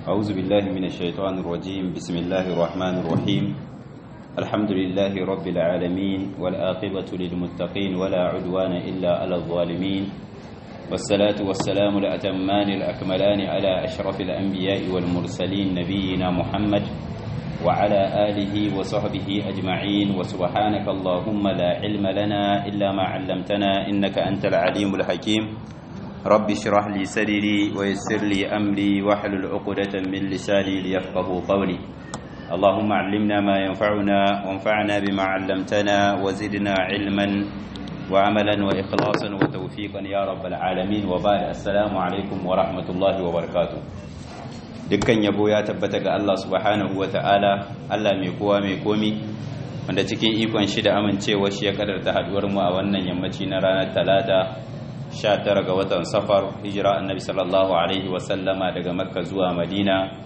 أعوذ بالله من الشيطان الرجيم بسم الله الرحمن الرحيم الحمد لله رب العالمين والآقبة للمتقين ولا عدوان إلا على الظالمين والصلاة والسلام الأتمان الأكملان على أشرف الأنبياء والمرسلين نبينا محمد وعلى آله وصحبه أجمعين وسبحانك اللهم لا علم لنا إلا ما علمتنا إنك أنت العليم الحكيم رب اشرح لي صدري ويسر لي أمري واحلل عقدة من لساني ليفقه قولي اللهم علمنا ما ينفعنا وانفعنا بما علمتنا وزدنا علما وعملا وإخلاصا وتوفيقا يا رب العالمين وبعد السلام عليكم ورحمة الله وبركاته dukkan yabo ya tabbata ga Allah subhanahu wa ta'ala Allah mai kowa mai komi wanda cikin ikon shi da amincewa shi ya kadarta haduwar mu a wannan yammaci na ranar talata 19 ga watan safar hijira annabi sallallahu alaihi wa sallama daga makka zuwa madina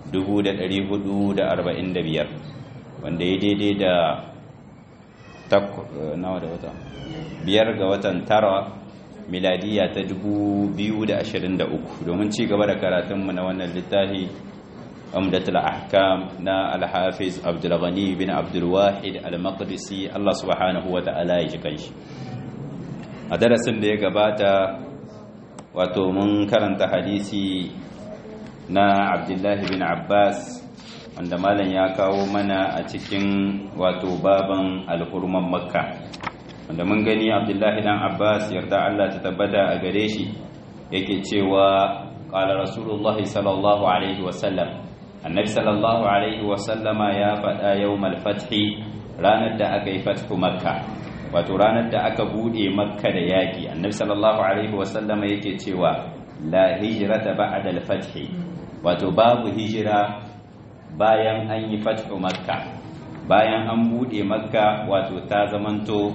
1445 wanda ya daidai da nawa da wata biyar ga watan tara miladiya ta 2023 domin ci gaba da karatunmu na wannan littafi umdatul ahkam na al-hafiz abdul ghani bin abdul wahid al-maqdisi Allah subhanahu wa ta'ala ya ji kanshi a darasin da ya gabata wato mun karanta hadisi na abdullahi bin abbas wanda malam ya kawo mana a cikin wato baban alhurman makka wanda mun gani abdullahi dan abbas yarda allah ta tabbata a gare shi yake cewa qala rasulullah sallallahu alaihi wasallam annabi sallallahu alaihi wasallama ya faɗa yawmal fathi ranar da aka yi fathu makka wato ranar da aka bude makka da yaki annabi sallallahu alaihi wasallama yake cewa la hijrata ba'da al-fathi wato babu hijira bayan an yi fathu makka bayan an bude makka wato ta zamanto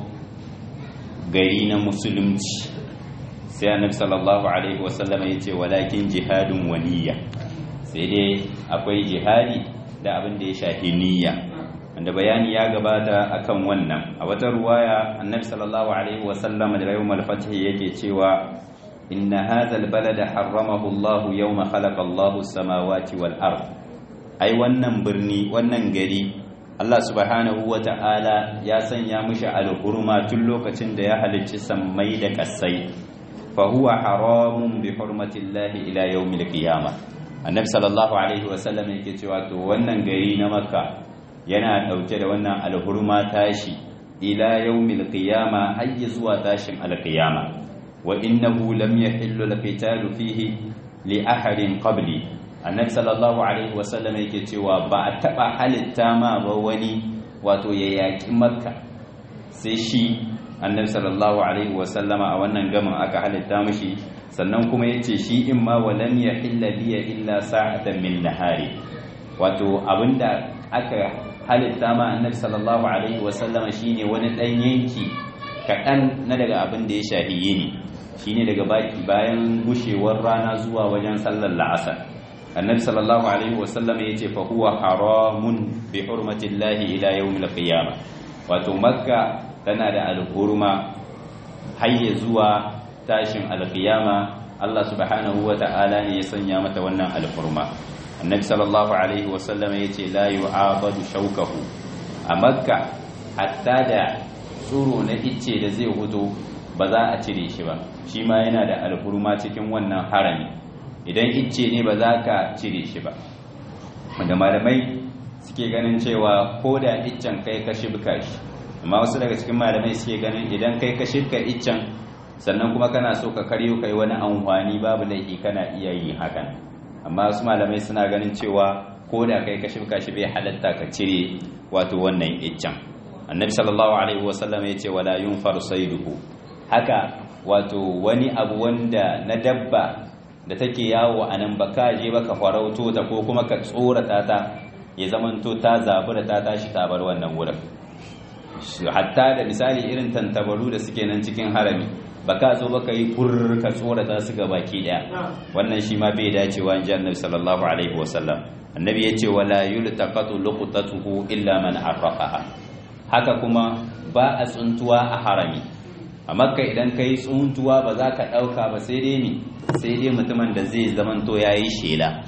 gari na musulunci sai annabi sallallahu alaihi wasallam ya ce walakin jihadun waniya sai dai akwai jihadi da abin da ya shafi niyya wanda bayani ya gabata akan wannan a wata ruwaya annabi sallallahu alaihi wasallam da yawmal fath yake cewa inna hadha albalada harramahu Allah yawma khalaqa Allah as-samawati wal ard ai wannan birni wannan gari Allah subhanahu wa ta'ala ya sanya mishi alhurma tun lokacin da ya halicci sammai da ƙasai fa huwa haramun bi hurmatillahi ila yawmil qiyamah annabi sallallahu alaihi wa sallam yake cewa to wannan gari na makka yana dauke da wannan alhurma tashi ila yawmil qiyamah har zuwa tashin alqiyama wa innahu lam yahillu alqitalu fihi li ahadin qabli annabi sallallahu alaihi wasallam yake cewa ba a taba halitta ma ba wani wato ya yaki makka sai shi annabi sallallahu alaihi wasallama a wannan gamin aka halitta mishi sannan kuma yace shi in ma walam yahilla biya illa sa'atan min nahari wato abinda aka halitta ma annabi sallallahu alaihi wasallama shine wani dan yanki kaɗan na daga abin da ya shahi yini shine daga baki bayan gushewar rana zuwa wajen sallar la'asar annabi sallallahu alaihi wasallam ya ce fa huwa haramun bi hurmatillahi ila yawmil qiyamah wato makka tana da alhurma hayya zuwa tashin alqiyama Allah subhanahu wa ta'ala ne ya sanya mata wannan alhurma annabi sallallahu alaihi wasallam ya ce la yu'abadu shaukahu a makka hatta da tsuro na icce da zai huto ba za a cire shi ba shi ma yana da alhurma cikin wannan harami idan icce ne ba za ka cire shi ba wanda malamai suke ganin cewa ko da iccen kai ka shibka shi amma wasu daga cikin malamai suke ganin idan kai ka shibka iccen sannan kuma kana so ka karyo kai wani amfani babu laifi kana iya yin hakan amma wasu malamai suna ganin cewa ko da kai ka shibka shi bai halatta ka cire wato wannan iccen annabi sallallahu alaihi wasallam ya ce wala yunfaru saiduhu haka wato wani abu wanda na dabba da take yawo a nan ba ka je ba ka farauto ta ko kuma ka tsorata ta ya zamanto ta zabura ta tashi ta bar wannan wurin hatta da misali irin tantabaru da suke nan cikin harami ba ka zo ba ka yi fur ka tsorata su ga baki daya wannan shi ma bai dacewa in ji annabi sallallahu alaihi wasallam annabi ya ce wala yultaqatu luqtatuhu illa man arraqaha haka kuma ba a tsuntuwa a harami a makka idan ka yi tsuntuwa ba za ka ɗauka ba sai dai ne sai dai mutumin da zai zamanto ya yi shela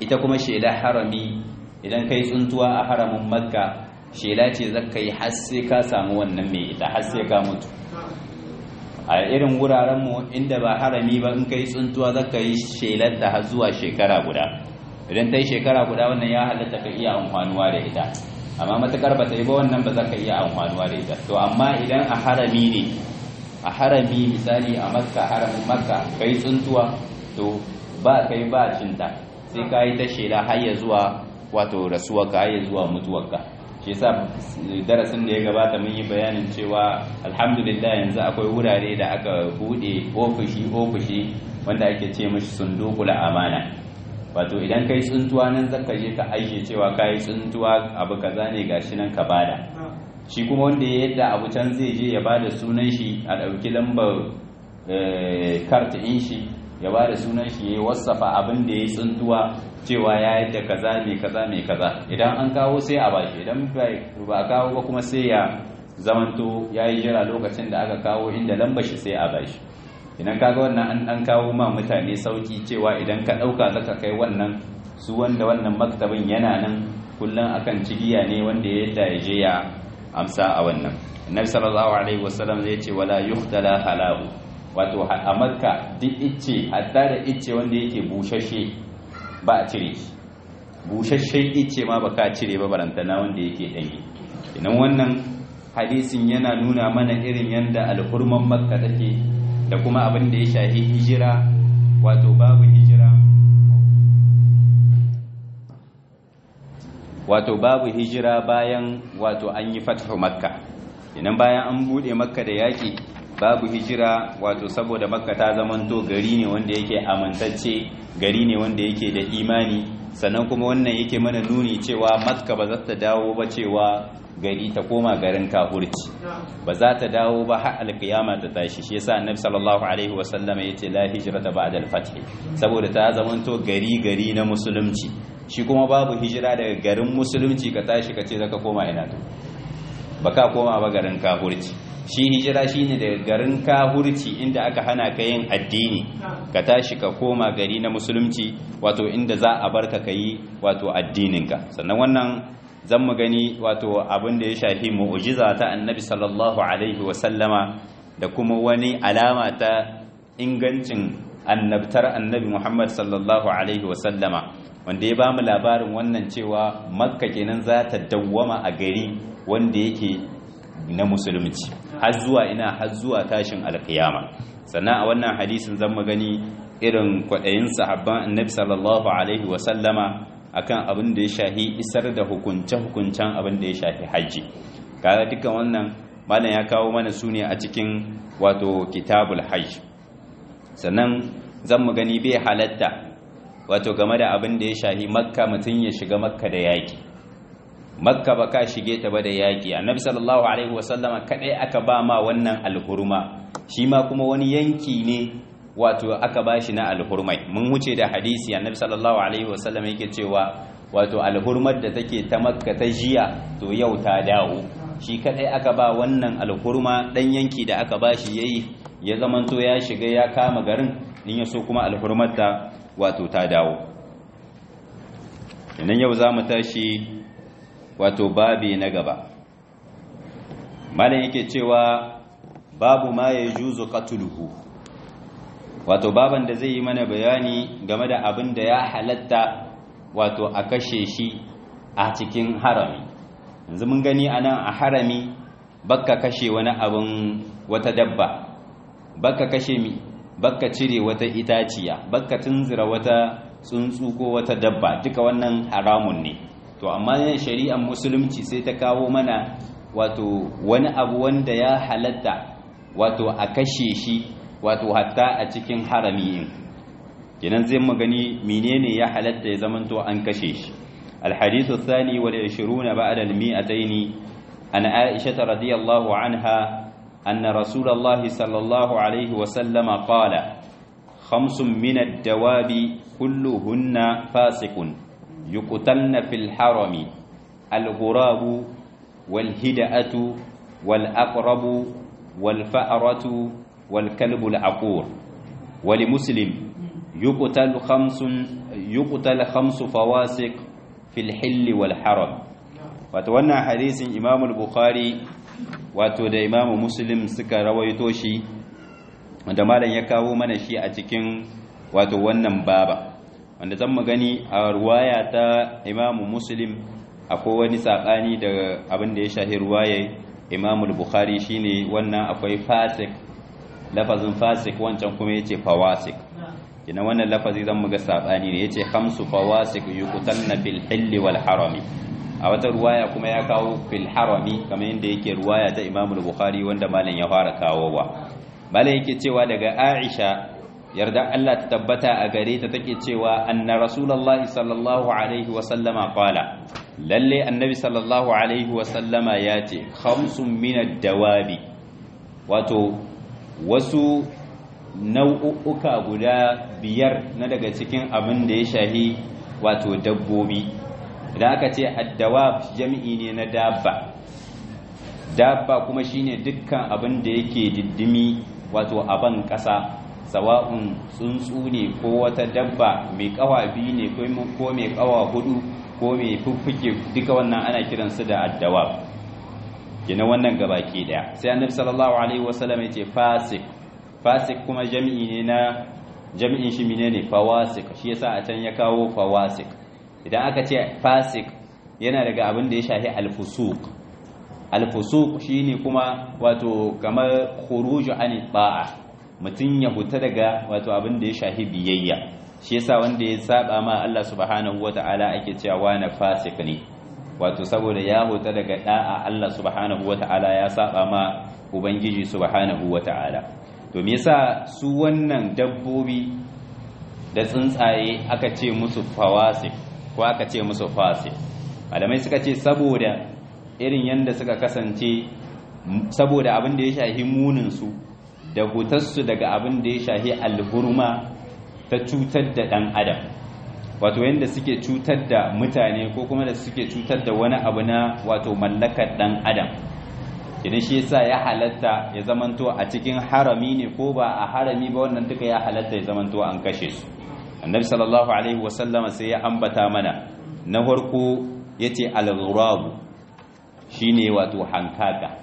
ita kuma shela harami idan kai tsuntuwa a haramin makka shela ce zaka yi har sai ka samu wannan mai ita har sai ka mutu a irin wuraren mu inda ba harami ba in kai tsuntuwa zaka yi shelar da har zuwa shekara guda idan ta yi shekara guda wannan ya halatta ka iya amfanuwa da ita amma matakar ba ta yi ba wannan ba za ka iya amfanuwa da ita to amma idan a harami ne a harami misali a makka haramin makka kai tsuntuwa to ba kai ba cinta sai ka yi ta shela har ya zuwa wato rasuwarka har ya zuwa mutuwarka shi yasa darasin da ya gabata mun yi bayanin cewa alhamdulillah yanzu akwai wurare da aka bude ofishi ofishi wanda ake ce mishi sundukul amana wato idan kai tsuntuwa nan zaka je ka aishe cewa kai tsuntuwa abu kaza ne gashi nan ka bada shi kuma wanda ya yadda abu can zai je ya bada sunan shi a dauki lambar kart in shi ya bada sunan shi ya wasafa abin da ya tsuntuwa cewa ya yadda kaza mai kaza mai kaza idan an kawo sai a bashi idan ba a kawo ba kuma sai ya zamanto ya yi jira lokacin da aka kawo inda lambar shi sai a bashi idan kaga wannan an an kawo ma mutane sauki cewa idan ka dauka zaka kai wannan su wanda wannan maktabin yana nan kullun akan cigiya ne wanda ya yadda ya je ya amsa a wannan annabi sallallahu alaihi wasallam zai ce wala yuhtala halahu wato a makka duk icce hatta da icce wanda yake bushashe ba a cire shi bushashen icce ma baka cire ba barantana wanda yake danye idan wannan hadisin yana nuna mana irin yanda alhurman makka take da kuma abin da ya shahi hijira wato babu hijira wato babu hijira bayan wato an yi fathu makka idan bayan an bude makka da yaki babu hijira wato saboda makka ta zamanto gari ne wanda yake amintacce gari ne wanda yake da imani sannan kuma wannan yake mana nuni cewa makka ba za ta dawo ba cewa gari ta koma garin kafurci ba za ta dawo ba har alkiyama ta tashi shi yasa annabi sallallahu alaihi wasallam yace la hijrata ba'da al-fath saboda ta zamanto gari gari na musulunci shi kuma babu hijira daga garin musulunci ka tashi ka ce zaka koma ina to baka koma ba garin kafurci shi hijira shine daga garin kafurci inda aka hana ka yin addini ka tashi ka koma gari na musulunci wato inda za a barka kai wato addininka sannan wannan zan mu gani wato abin da ya shafi mu'ujiza ta annabi sallallahu alaihi wasallama da kuma wani alama ta ingancin annabtar annabi muhammad sallallahu alaihi wasallama wanda ya bamu labarin wannan cewa makka kenan za ta dawwama a gari wanda yake na musulunci har zuwa ina har zuwa tashin alkiyama sannan a wannan hadisin zan mu gani irin kwaɗayin sahabban annabi sallallahu alaihi wasallama akan abin da ya shahi isar da hukunce-hukuncen abin da ya shahi hajji kaga duka wannan malam ya kawo mana su ne a cikin wato kitabul hajj sannan zan mu gani bai halatta wato game da abin da ya shahi makka mutum ya shiga makka da yaƙi makka ba ka shige ta ba da yaƙi annabi sallallahu alaihi wasallama kadai aka ba ma wannan alhurma shi ma kuma wani yanki ne wato aka bashi na alhurmai mun wuce da hadisi annabi sallallahu alaihi wasallam yake cewa wato alhurmar da take ta makka ta jiya to yau ta dawo shi kadai aka ba wannan alhurma dan yanki da aka bashi yayi ya zamanto ya shiga ya kama garin in ya so kuma alhurmar ta wato ta dawo idan yau zamu tashi wato babi na gaba malam yake cewa babu ma yajuzu qatluhu wato baban da zai yi mana bayani game da abin da ya halatta wato a kashe shi a cikin harami yanzu mun gani a nan a harami bakka kashe wani abin wata dabba bakka kashe mi bakka cire wata itaciya bakka tunzira wata tsuntsu ko wata dabba duka wannan haramun ne to amma yin shari'ar musulunci sai ta kawo mana wato wani abu wanda ya halatta wato a kashe shi wato hatta a cikin harami in kenan zai magani menene ya halatta ya zamanto an kashe shi alhadithu thani wal 20 ba'da al-mi'atayn an aisha radiyallahu anha anna rasulullah sallallahu alayhi wa sallam qala khamsun min ad-dawabi kulluhunna fasiqun yuqtalna fil harami al-ghurabu wal hida'atu wal aqrabu wal fa'ratu والكلب العقور ولمسلم yuqtal khamsun yuqtal khamsu fawasiq fil hill wal haram wato wannan hadisin Imam al-Bukhari wato da Imam Muslim suka rawaito shi wanda malam ya kawo mana shi a cikin wato wannan baba wanda zan gani a ruwaya ta Imam Muslim akwai wani sabani da abin da ya shahi ruwaya Imam al-Bukhari shine wannan akwai fasik lafazin fasik wancan kuma yace fawasik kina wannan lafazi zan muga sabani ne yace khamsu fawasik yuqtalna fil hilli wal harami a wata ruwaya kuma ya kawo fil harami kamar yadda yake ruwaya ta Imam al-Bukhari wanda malam ya fara kawowa malam yake cewa daga Aisha yarda Allah ta tabbata a gare ta take cewa anna rasulullahi sallallahu alaihi wa sallama qala lalle annabi sallallahu alaihi wa sallama yace khamsun min ad-dawabi wato wasu nau'uka guda biyar na daga cikin abin da ya shahi wato dabbobi idan aka ce addawab jami'i ne na dabba dabba kuma shine dukkan abin da yake diddimi wato aban ƙasa sawa'un tsuntsu ne ko wata dabba mai kawa biyu ne ko mai kawa hudu ko mai fuffuke duka wannan ana kiransu da addawab gina wannan gabaki daya sai annabi sallallahu alaihi wasallam ya ce fasik fasik kuma jami'i ne na jami'in shi menene fawasik shi yasa a can ya kawo fawasik idan aka ce fasik yana daga abin da ya shahi alfusuq alfusuq shine kuma wato kamar khuruju an ba'a mutum ya huta daga wato abin da ya shahi biyayya shi yasa wanda ya saba ma Allah subhanahu wata'ala ake cewa na fasik ne wato saboda ya huta daga da'a Allah subhanahu wata'ala ya saba ma ubangiji subhanahu wata'ala to me yasa su wannan dabbobi da tsuntsaye aka ce musu fawasik ko aka ce musu fasik malamai suka ce saboda irin yanda suka kasance saboda abin da ya shahi munin su da hutarsu daga abin da ya shahi alhurma ta cutar da dan adam wato yanda suke cutar da mutane ko kuma da suke cutar da wani abu na wato mallakar dan adam idan shi yasa ya halatta ya zamanto a cikin harami ne ko ba a harami ba wannan duka ya halatta ya zamanto an kashe su annabi sallallahu alaihi wasallama sai ya ambata mana na farko yace al-ghurab shine wato hankaka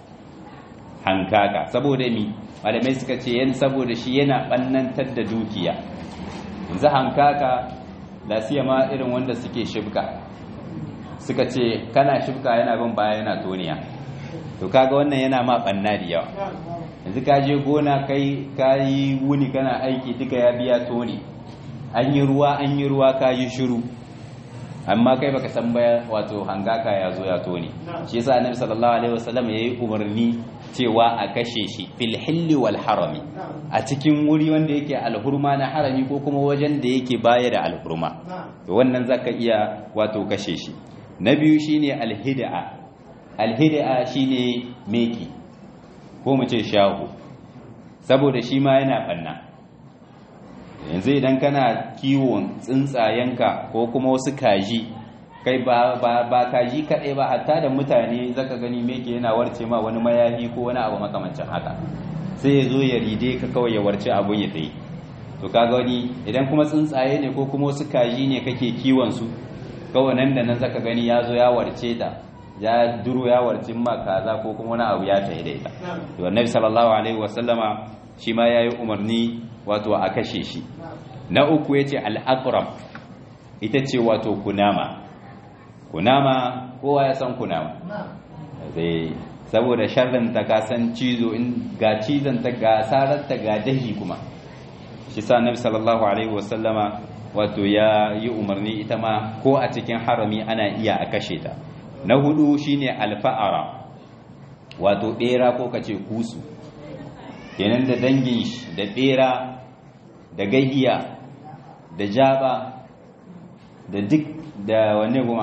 hankaka saboda mi malamai suka ce yan saboda shi yana bannantar da dukiya yanzu hankaka lasiya ma irin wanda suke shibka suka ce kana shibka yana bin baya yana toniya to kaga wannan yana ma banna da yawa yanzu ka je gona kai ka yi wuni kana aiki duka ya biya toni an yi ruwa an yi ruwa ka yi shiru amma kai baka san baya wato hangaka ya zo ya toni shi yasa annabi sallallahu alaihi wasallam yayi umarni cewa a kashe shi fil hilli wal harami a cikin wuri wanda yake alhurma na harami ko kuma wajen da yake baya da alhurma to wannan zaka iya wato kashe shi na biyu shine alhid'a alhid'a shine meki ko mu ce shahu saboda shi ma yana banna yanzu idan kana kiwon tsuntsayenka ko kuma wasu kaji kai ba ba ba kaji kadai ba hatta da mutane zaka gani meke yana warce ma wani mayafi ko wani abu makamancin haka sai ya zo ya ride ka kawai ya warce abun ya tsaye to kaga wani idan kuma tsuntsaye ne ko kuma wasu kaji ne kake kiwon su kawai nan da nan zaka gani ya zo ya warce ta ya duro ya warcin ma kaza ko kuma wani abu ya tayi da ita to annabi sallallahu alaihi wasallama shi ma yayi umarni wato a kashe shi na uku yace al-aqrab ita ce wato kunama kunama kowa ya san kunama sai saboda sharrin ta ka san cizo in ga cizon ta ga sarar ta ga dahi kuma shi sa annabi sallallahu alaihi wasallama wato ya yi umarni ita ma ko a cikin harami ana iya a kashe ta na hudu shine alfa'ara wato bera ko kace kusu kenan da dangin shi da bera da gahiya da jaba da duk da wanne kuma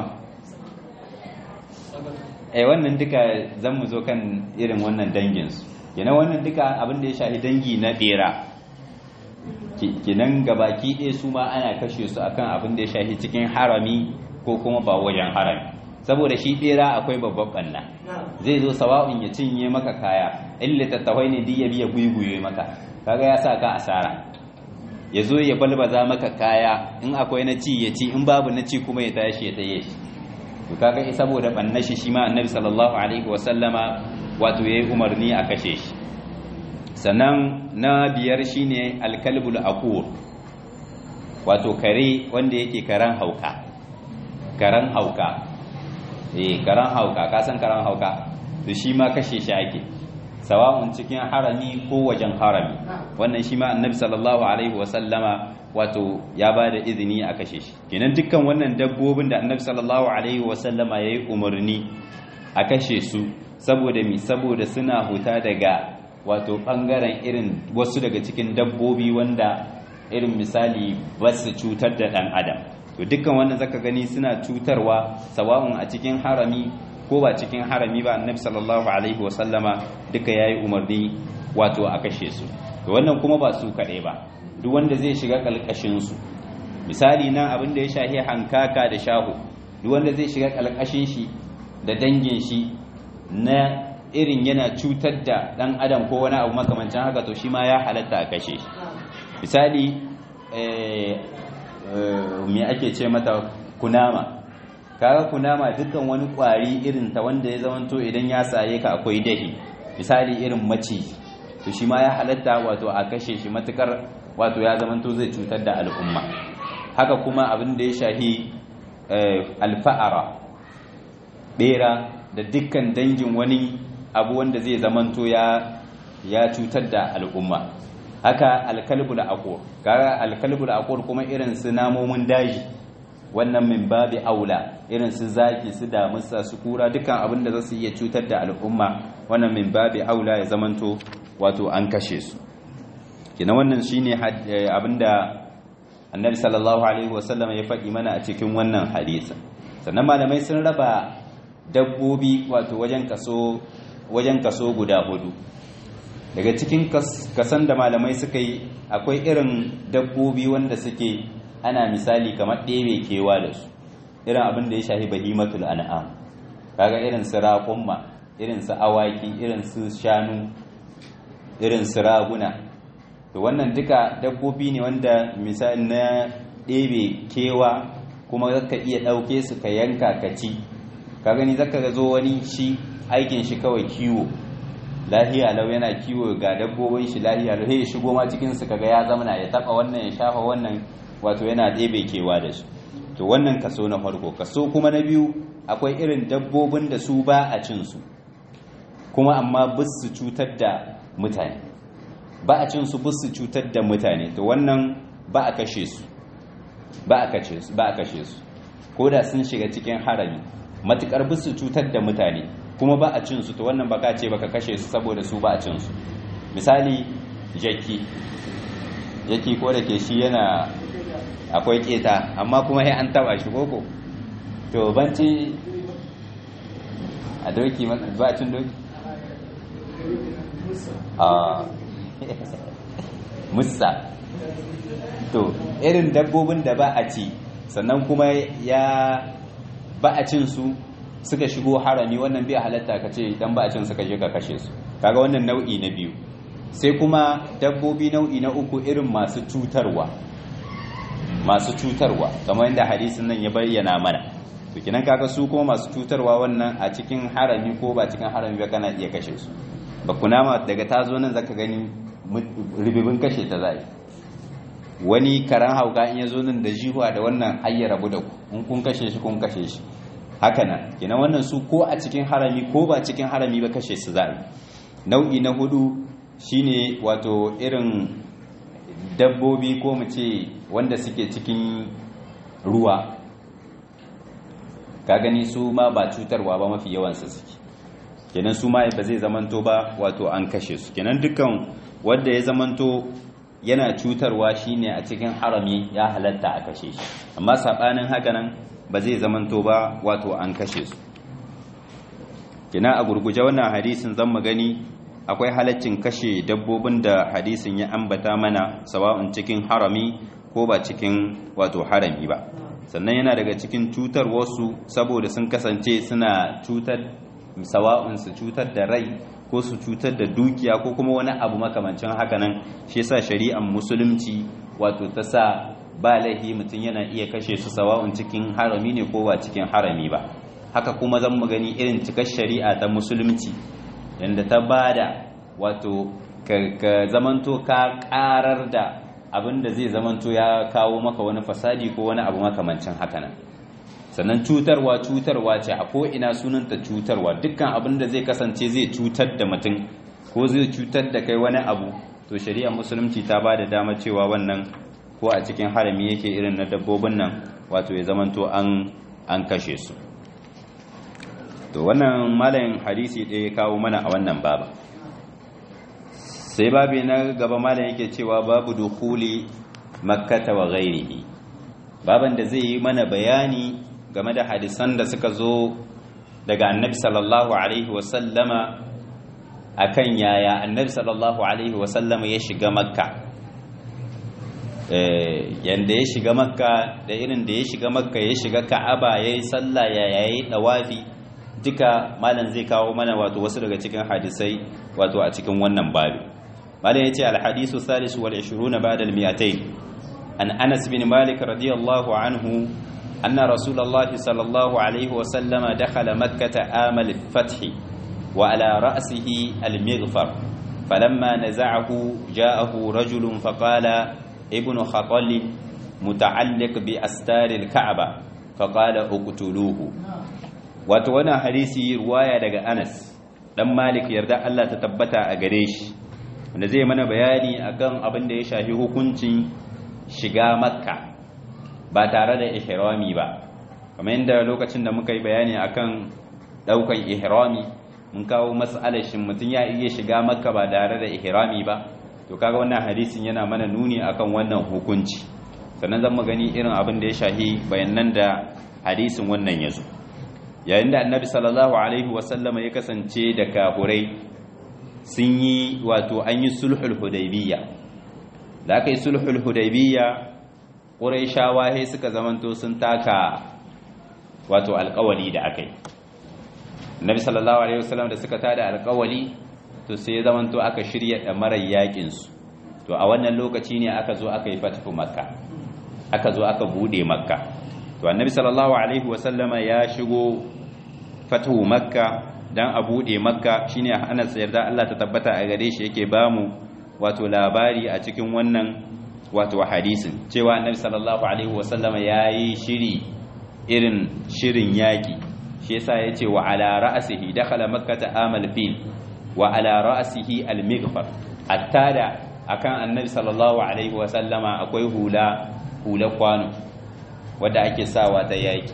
eh wannan duka zan mu zo kan irin wannan dangin su kenan wannan duka abin da ya shafi dangi na bera kenan gabaki ɗaya su ma ana kashe su akan abin da ya shafi cikin harami ko kuma ba wajen harami saboda shi bera akwai babban banna zai zo sawa'un ya cinye maka kaya in littattafai ne ya biya guiguye maka kaga ya sa ka asara ya zo ya balbaza maka kaya in akwai na ci ya ci in babu na ci kuma ya tashi ya taye shi to kaga saboda bannashi shi ma annabi sallallahu alaihi wasallama wato yayi umarni a kashe shi sannan na biyar shine alkalbul aqur wato kare wanda yake karan hauka karan hauka eh karan hauka ka san karan hauka to shi ma kashe shi ake sawa'un cikin harami ko wajen harami wannan shi ma annabi sallallahu alaihi wasallama wato ya ba da izini a kashe shi kenan dukkan wannan dabbobin da annabi sallallahu alaihi wasallama ya yi umarni a kashe su saboda mi saboda suna huta daga wato bangaren irin wasu daga cikin dabbobi wanda irin misali ba su cutar da dan adam to dukkan wannan zaka gani suna cutarwa sawa'un a cikin harami ko ba cikin harami ba annabi sallallahu alaihi wasallama duka yayi umarni wato a kashe su to wannan kuma ba su kaɗai ba duk wanda zai shiga kalkashin su misali nan abin da ya shahi hankaka da shahu duk wanda zai shiga kalkashin shi da dangin shi na irin yana cutar da dan adam ko wani abu makamancin haka to shi ma ya halatta a kashe shi misali me ake ce mata kunama kaga kunama dukkan wani kwari irin ta wanda ya zamanto idan ya saye ka akwai dahi misali irin maci to shi ma ya halatta wato a kashe shi matukar wato ya zamanto zai cutar da al'umma haka kuma abin da ya shahi alfa'ara bera da dukkan dangin wani abu wanda zai zamanto ya ya cutar da al'umma haka alkalbul aqur kaga alkalbul aqur kuma irin su namomin daji wannan min babi aula irin su zaki su damusa su kura dukkan abin da za su iya cutar da al'umma wannan min babi aula ya zamanto wato an kashe su kina wannan shine abin da annabi sallallahu alaihi wasallam ya faɗi mana a cikin wannan hadisi sannan malamai sun raba dabbobi wato wajen kaso wajen kaso guda hudu daga cikin kasan da malamai suka yi akwai irin dabbobi wanda suke ana misali kamar ɗebe kewa da su irin abin da ya shahi bahimatul an'am kaga irin su raƙumma irin su awaki irin su shanu irin su raguna to wannan duka dabbobi ne wanda misali na ɗebe kewa kuma zaka iya ɗauke su ka yanka ka ci ka gani zaka ga zo wani shi aikin shi kawai kiwo lahiya lau yana kiwo ga dabbobin shi lahiya lau ya shigo ma cikin su kaga ya zamana ya taba wannan ya shafa wannan wato yana ɗebe kewa da su to wannan kaso na farko kaso kuma na biyu akwai irin dabbobin da su ba a cin su kuma amma bus su cutar da mutane ba a cin su bus su cutar da mutane to wannan ba a kashe su ba a kashe su ba a kashe su ko da sun shiga cikin harami matukar bus su cutar da mutane kuma ba a cin su to wannan baka ce baka kashe su saboda su ba a cin su misali jaki jaki ko da ke shi yana akwai keta amma kuma sai an taba shi koko to banci a doki ba cin doki a musa to irin dabbobin da ba a ci sannan kuma ya ba a cin su suka shigo harami wannan bai halatta ka ce dan ba a cin suka je ka kashe su kaga wannan nau'i na biyu sai kuma dabbobi nau'i na uku irin masu cutarwa masu cutarwa kamar yadda hadisin nan ya bayyana mana to kinan kaga su kuma masu cutarwa wannan a cikin harami ko ba cikin harami ba kana iya kashe su ba kunama daga ta zo nan zaka gani ribibin kashe ta zai wani karan hauka in ya zo nan da jihuwa da wannan hayya rabu da ku in kun kashe shi kun kashe shi haka nan kenan wannan su ko a cikin harami ko ba cikin harami ba kashe su zai nau'i na hudu shine wato irin dabbobi ko mu ce wanda suke cikin ruwa ka gani su ma ba cutarwa ba mafi yawansu suke kenan su ma ba zai zamanto ba wato an kashe su kenan dukkan wanda ya zamanto yana cutarwa shine a cikin harami ya halatta a kashe shi amma sabanin haka nan ba zai zamanto ba wato an kashe su kenan a gurguje wannan hadisin zan mu gani akwai halaccin kashe dabbobin da hadisin ya ambata mana sawa'un cikin harami ko ba cikin wato harami ba sannan yana daga cikin cutar wasu saboda sun kasance suna cutar sawa'un su cutar da rai ko su cutar da dukiya ko kuma wani abu makamancin haka nan shi yasa shari'ar musulunci wato ta sa ba laifi mutum yana iya kashe su sawa'un cikin harami ne ko ba cikin harami ba haka kuma zan mu gani irin cikar shari'a ta musulunci yadda ta bada wato ka zamanto ka karar da abin da zai zamanto ya kawo maka wani fasadi ko wani abu makamancin haka nan sannan cutarwa cutarwa ce a ko'ina sunanta cutarwa dukkan abin da zai kasance zai cutar da mutum ko zai cutar da kai wani abu to shari'ar musulunci ta ba da dama cewa wannan ko a cikin harami yake irin na dabbobin nan wato ya zamanto an an kashe su to wannan malayin hadisi ɗaya ya kawo mana a wannan baba sai babi na gaba malayin yake cewa babu dukuli makkata wa ghairihi baban da zai yi mana bayani game da hadisan da suka zo daga annabi sallallahu alaihi wasallama akan yaya annabi sallallahu alaihi wasallama ya shiga makka yanda ya shiga makka da irin da ya shiga makka ya shiga ka'aba ya yi sallah ya yayi dawafi duka malam zai kawo mana wato wasu daga cikin hadisai wato a cikin wannan babi malam ya ce alhadisu salisu wal 20 ba'da al 200 an anas bin malik radiyallahu anhu anna rasulullahi sallallahu alaihi wa sallama dakhala makkah amal al-fath wa ala ra'sihi al-mighfar falamma naza'ahu ja'ahu rajulun faqala ابن خطل متعلق بأستار الكعبة فقال اقتلوه wato wannan hadisi ruwaya daga Anas dan Malik yarda Allah ta tabbata a gare shi wanda zai mana bayani akan abin da ya shafi hukuncin shiga Makka ba tare da ihrami ba kamar yadda lokacin da muka yi bayani akan daukan ihrami mun kawo mas'alar shin mutum ya iya shiga Makka ba tare da ihrami ba to kaga wannan hadisin yana mana nuni akan wannan hukunci sannan zan gani irin abin da ya shahi bayanan da hadisin wannan yazo yayin da annabi sallallahu alaihi wasallama ya kasance da kafurai sun yi wato an yi sulhul hudaybiyya da aka yi sulhul hudaybiyya quraishawa sai suka zamanto sun taka wato alƙawali da aka yi annabi sallallahu alaihi wasallam da suka tada alƙawali to sai ya zamanto aka shirya ɗamarar yaƙinsu to a wannan lokaci ne aka zo aka yi fatifu makka aka zo aka buɗe makka to annabi sallallahu alaihi wasallama ya shigo fatihu makka dan a buɗe makka shine anas yarda Allah ta tabbata a gare shi yake bamu wato labari a cikin wannan wato hadisin cewa annabi sallallahu alaihi wasallama yayi shiri irin shirin yaƙi shi yasa yace wa ala ra'sihi dakhala makkata amal fil wa ala ra'sihi al-mighfar attada akan annabi sallallahu alaihi wa sallama akwai hula hula kwano wanda ake sawa ta yaki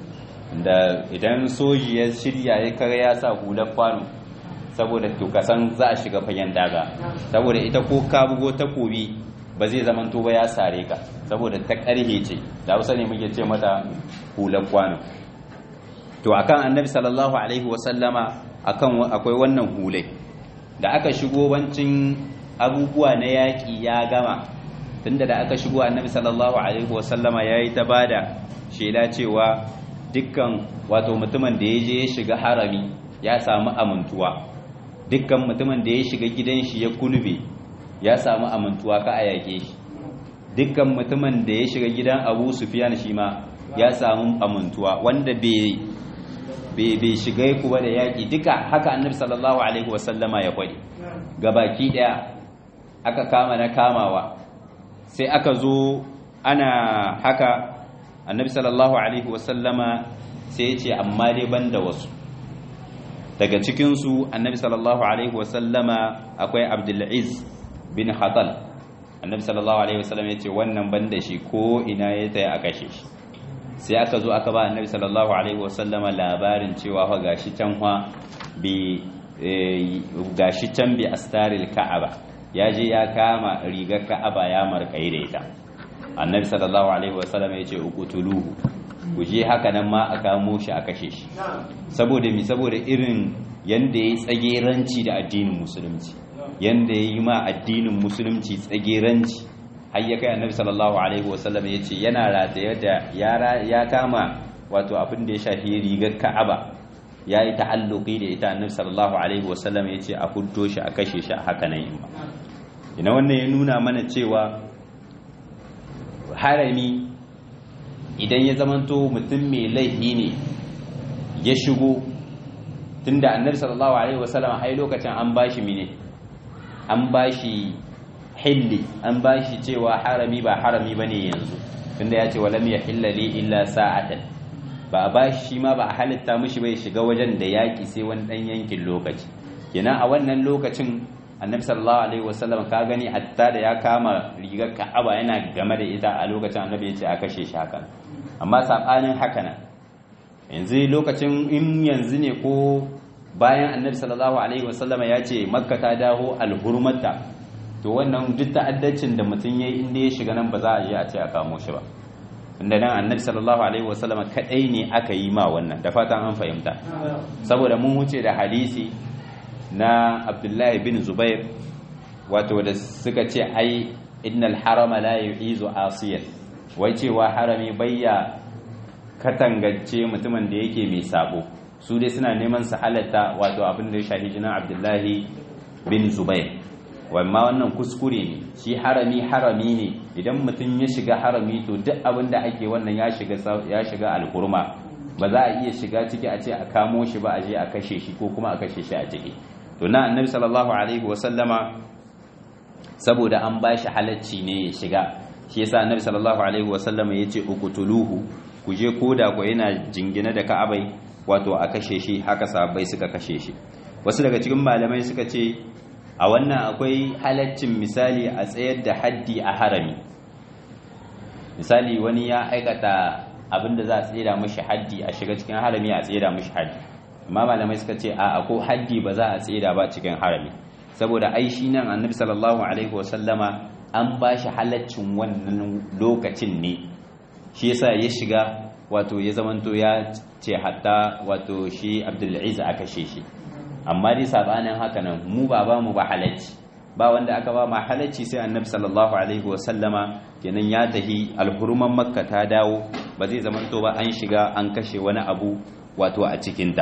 da idan soji ya shirya ya kare ya sa hula kwano saboda to kasan za a shiga fagen daga saboda ita ko ka bugo takobi ba zai zaman to ba ya sare ka saboda ta karhe ce da Hausa ne muke ce mata hula kwano to akan annabi sallallahu alaihi wa sallama akan akwai wannan hulai da aka shigo bancin abubuwa na yaƙi ya gama tunda da aka shigo annabi sallallahu alaihi wasallama ya yi ta bada shela cewa dukkan wato mutumin da ya je ya shiga harami ya samu amintuwa dukkan mutumin da ya shiga gidan shi ya kulbe ya samu amintuwa ka a yaƙe shi dukkan mutumin da ya shiga gidan abu sufiyan shi ma ya samu amintuwa wanda bai bai shiga ku ba da yaƙi duka haka annabi sallallahu alaihi wasallama ya kwade gabaki daya aka kama na kamawa sai aka zo ana haka annabi sallallahu alaihi wasallama sai ya ce amma dai banda wasu daga cikinsu annabi sallallahu alaihi wasallama akwai abdulaziz bin hatal annabi sallallahu alaihi wasallama ya ce wannan banda shi ko ina ya taya a kashe shi sai aka zo aka ba annabi sallallahu alaihi wasallama labarin cewa fa gashi can fa bi gashi can bi astaril ka'aba ya je ya kama rigar ka'aba ya markai da ita annabi sallallahu alaihi wasallama ya ce uqtuluhu ku je haka nan ma a kamo shi a kashe shi saboda mi saboda irin yanda ya tsageranci da addinin musulunci yanda ya yi ma addinin musulunci tsageranci har ya kai annabi sallallahu alaihi wasallam ya ce yana rataye da ya kama wato abin da ya shafi rigar ka'aba ya yi ta'alluqi da ita annabi sallallahu alaihi wasallam ya ce a fuddo shi a kashe shi a haka nan yin ba ina wannan ya nuna mana cewa harami idan ya zamanto mutum mai laifi ne ya shigo tunda annabi sallallahu alaihi wasallam ai lokacin an bashi mine an bashi hilli an bashi cewa harami ba harami bane yanzu tunda ya ce walam yahilla li illa sa'atan ba a bashi shi ma ba a halitta mishi bai shiga wajen da yaki sai wani dan yankin lokaci kenan a wannan lokacin annabi sallallahu alaihi wasallam ka gani hatta da ya kama rigar ka'aba yana game da ita a lokacin annabi ya ce a kashe shi haka amma sabanin haka nan yanzu lokacin in yanzu ne ko bayan annabi sallallahu alaihi wasallama ya ce makka ta dawo alhurmata to wannan duk ta'addacin da mutum yayi inda ya shiga nan ba za a je a ce a kamo shi ba inda nan annabi sallallahu alaihi wasallama kadai ne aka yi ma wannan da fatan an fahimta saboda mun wuce da hadisi na abdullahi bin zubair wato da suka ce ai innal harama la yu'izu asiyan wai cewa harami bayya katangance mutumin da yake mai sabo su dai suna neman su halatta wato abin da ya shahi jinan abdullahi bin zubair wamma wannan kuskure ne shi harami harami ne idan mutum ya shiga harami to duk abin da ake wannan ya shiga ya shiga alkurma ba za a iya shiga ciki a ce a kamo shi ba a je a kashe shi ko kuma a kashe shi a ciki to na annabi sallallahu alaihi wasallama saboda an ba shi halacci ne ya shiga shi yasa annabi sallallahu alaihi wasallama yace uqtuluhu ku je koda ko yana jingine da ka'abai wato a kashe shi haka sahabbai suka kashe shi wasu daga cikin malamai suka ce a wannan akwai halaccin misali a tsayar da haddi a harami misali wani ya aikata abinda za a tsira mashi haddi a shiga cikin harami a tsira mashi haddi amma malamai suka ce a ko haddi ba za a tsira ba cikin harami saboda ai shi nan annabi sallallahu alaihi wasallama an ba shi halaccin wannan lokacin ne shi yasa ya shiga wato ya zamanto ya ce hatta wato shi abdulaziz aka kashe shi amma dai sabanin haka nan mu ba ba mu ba halacci ba wanda aka ba ma halacci sai annabi sallallahu alaihi wasallama kenan ya tahi alhuruman makka ta dawo ba zai zamanto ba an shiga an kashe wani abu wato a cikinta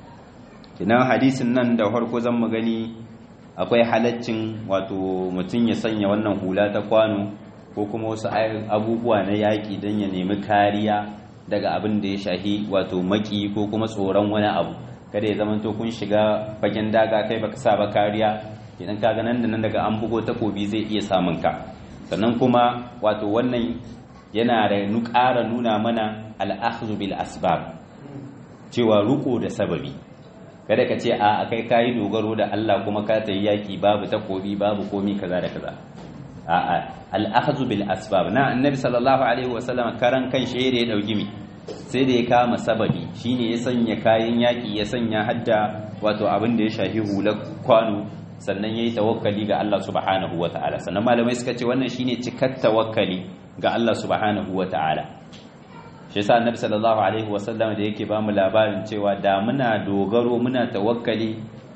kenan hadisin nan da farko zan mu gani akwai halaccin wato mutum ya sanya wannan hula ta kwano ko kuma wasu abubuwa na yaƙi don ya nemi kariya daga abin da ya shahi wato maki ko kuma tsoron wani abu kada ya zama to kun shiga fagen daga kai baka sa ba kariya idan ka ga nan da nan daga an bugo takobi zai iya samun ka sannan kuma wato wannan yana da ƙara nuna mana al'akhdhu bil asbab cewa ruko da sababi kada ka ce a kai kayi dogaro da Allah kuma ka tayi yaki babu takobi babu komi kaza da kaza a'a al'akhdhu bil asbab na annabi sallallahu alaihi wasallam karan kan shi da ya dauki mi sai da ya kama sababi shine ya sanya kayan yaki ya sanya hadda wato abin da ya shafi hular kwano sannan yayi tawakkali ga Allah subhanahu wataala sannan malamai suka ce wannan shine cikar tawakkali ga Allah subhanahu wataala shi yasa annabi sallallahu alaihi wasallam da yake bamu labarin cewa da muna dogaro muna tawakkali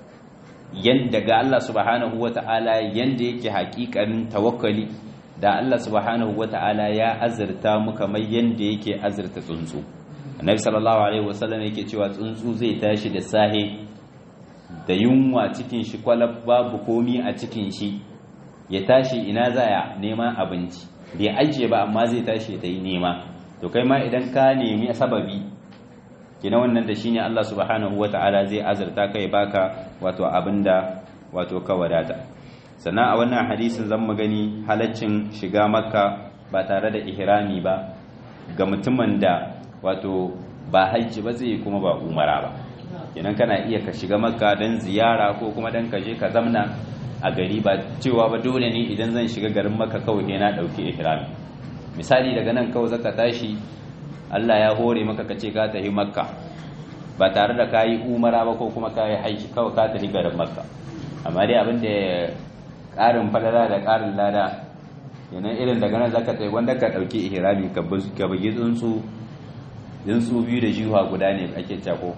yanda ga Allah subhanahu wata'ala yanda yake hakikanin tawakkali da Allah subhanahu wata'ala ya azurta mu kamar yanda yake azurta tsuntsu annabi sallallahu alaihi wasallam yake cewa tsuntsu zai tashi da sahe da yunwa cikin shi kwalab babu komi a cikin shi ya tashi ina zaya neman abinci bai ajiye ba amma zai tashi ta yi nema to kai ma idan ka nemi sababi kina wannan da shine Allah subhanahu wata'ala zai azurta kai baka wato abinda wato ka wadata sannan a wannan hadisin zan gani halaccin shiga makka ba tare da ihrami ba ga mutumin da wato ba hajji ba zai kuma ba umara ba kenan kana iya ka shiga makka don ziyara ko kuma don ka je ka zamna a gari ba cewa ba dole ne idan zan shiga garin makka kawai ne na dauki ihrami misali daga nan kawai zaka tashi Allah ya hore maka ka ce ka tafi makka ba tare da kayi umara ba ko kuma kayi haiki kawai ka tafi garin makka amma dai abin da ƙarin falala da ƙarin lada yana irin daga nan zaka tsaye wanda ka ɗauki ihrami ka bugi tsuntsu tsuntsu biyu da jiwa guda ne ake cako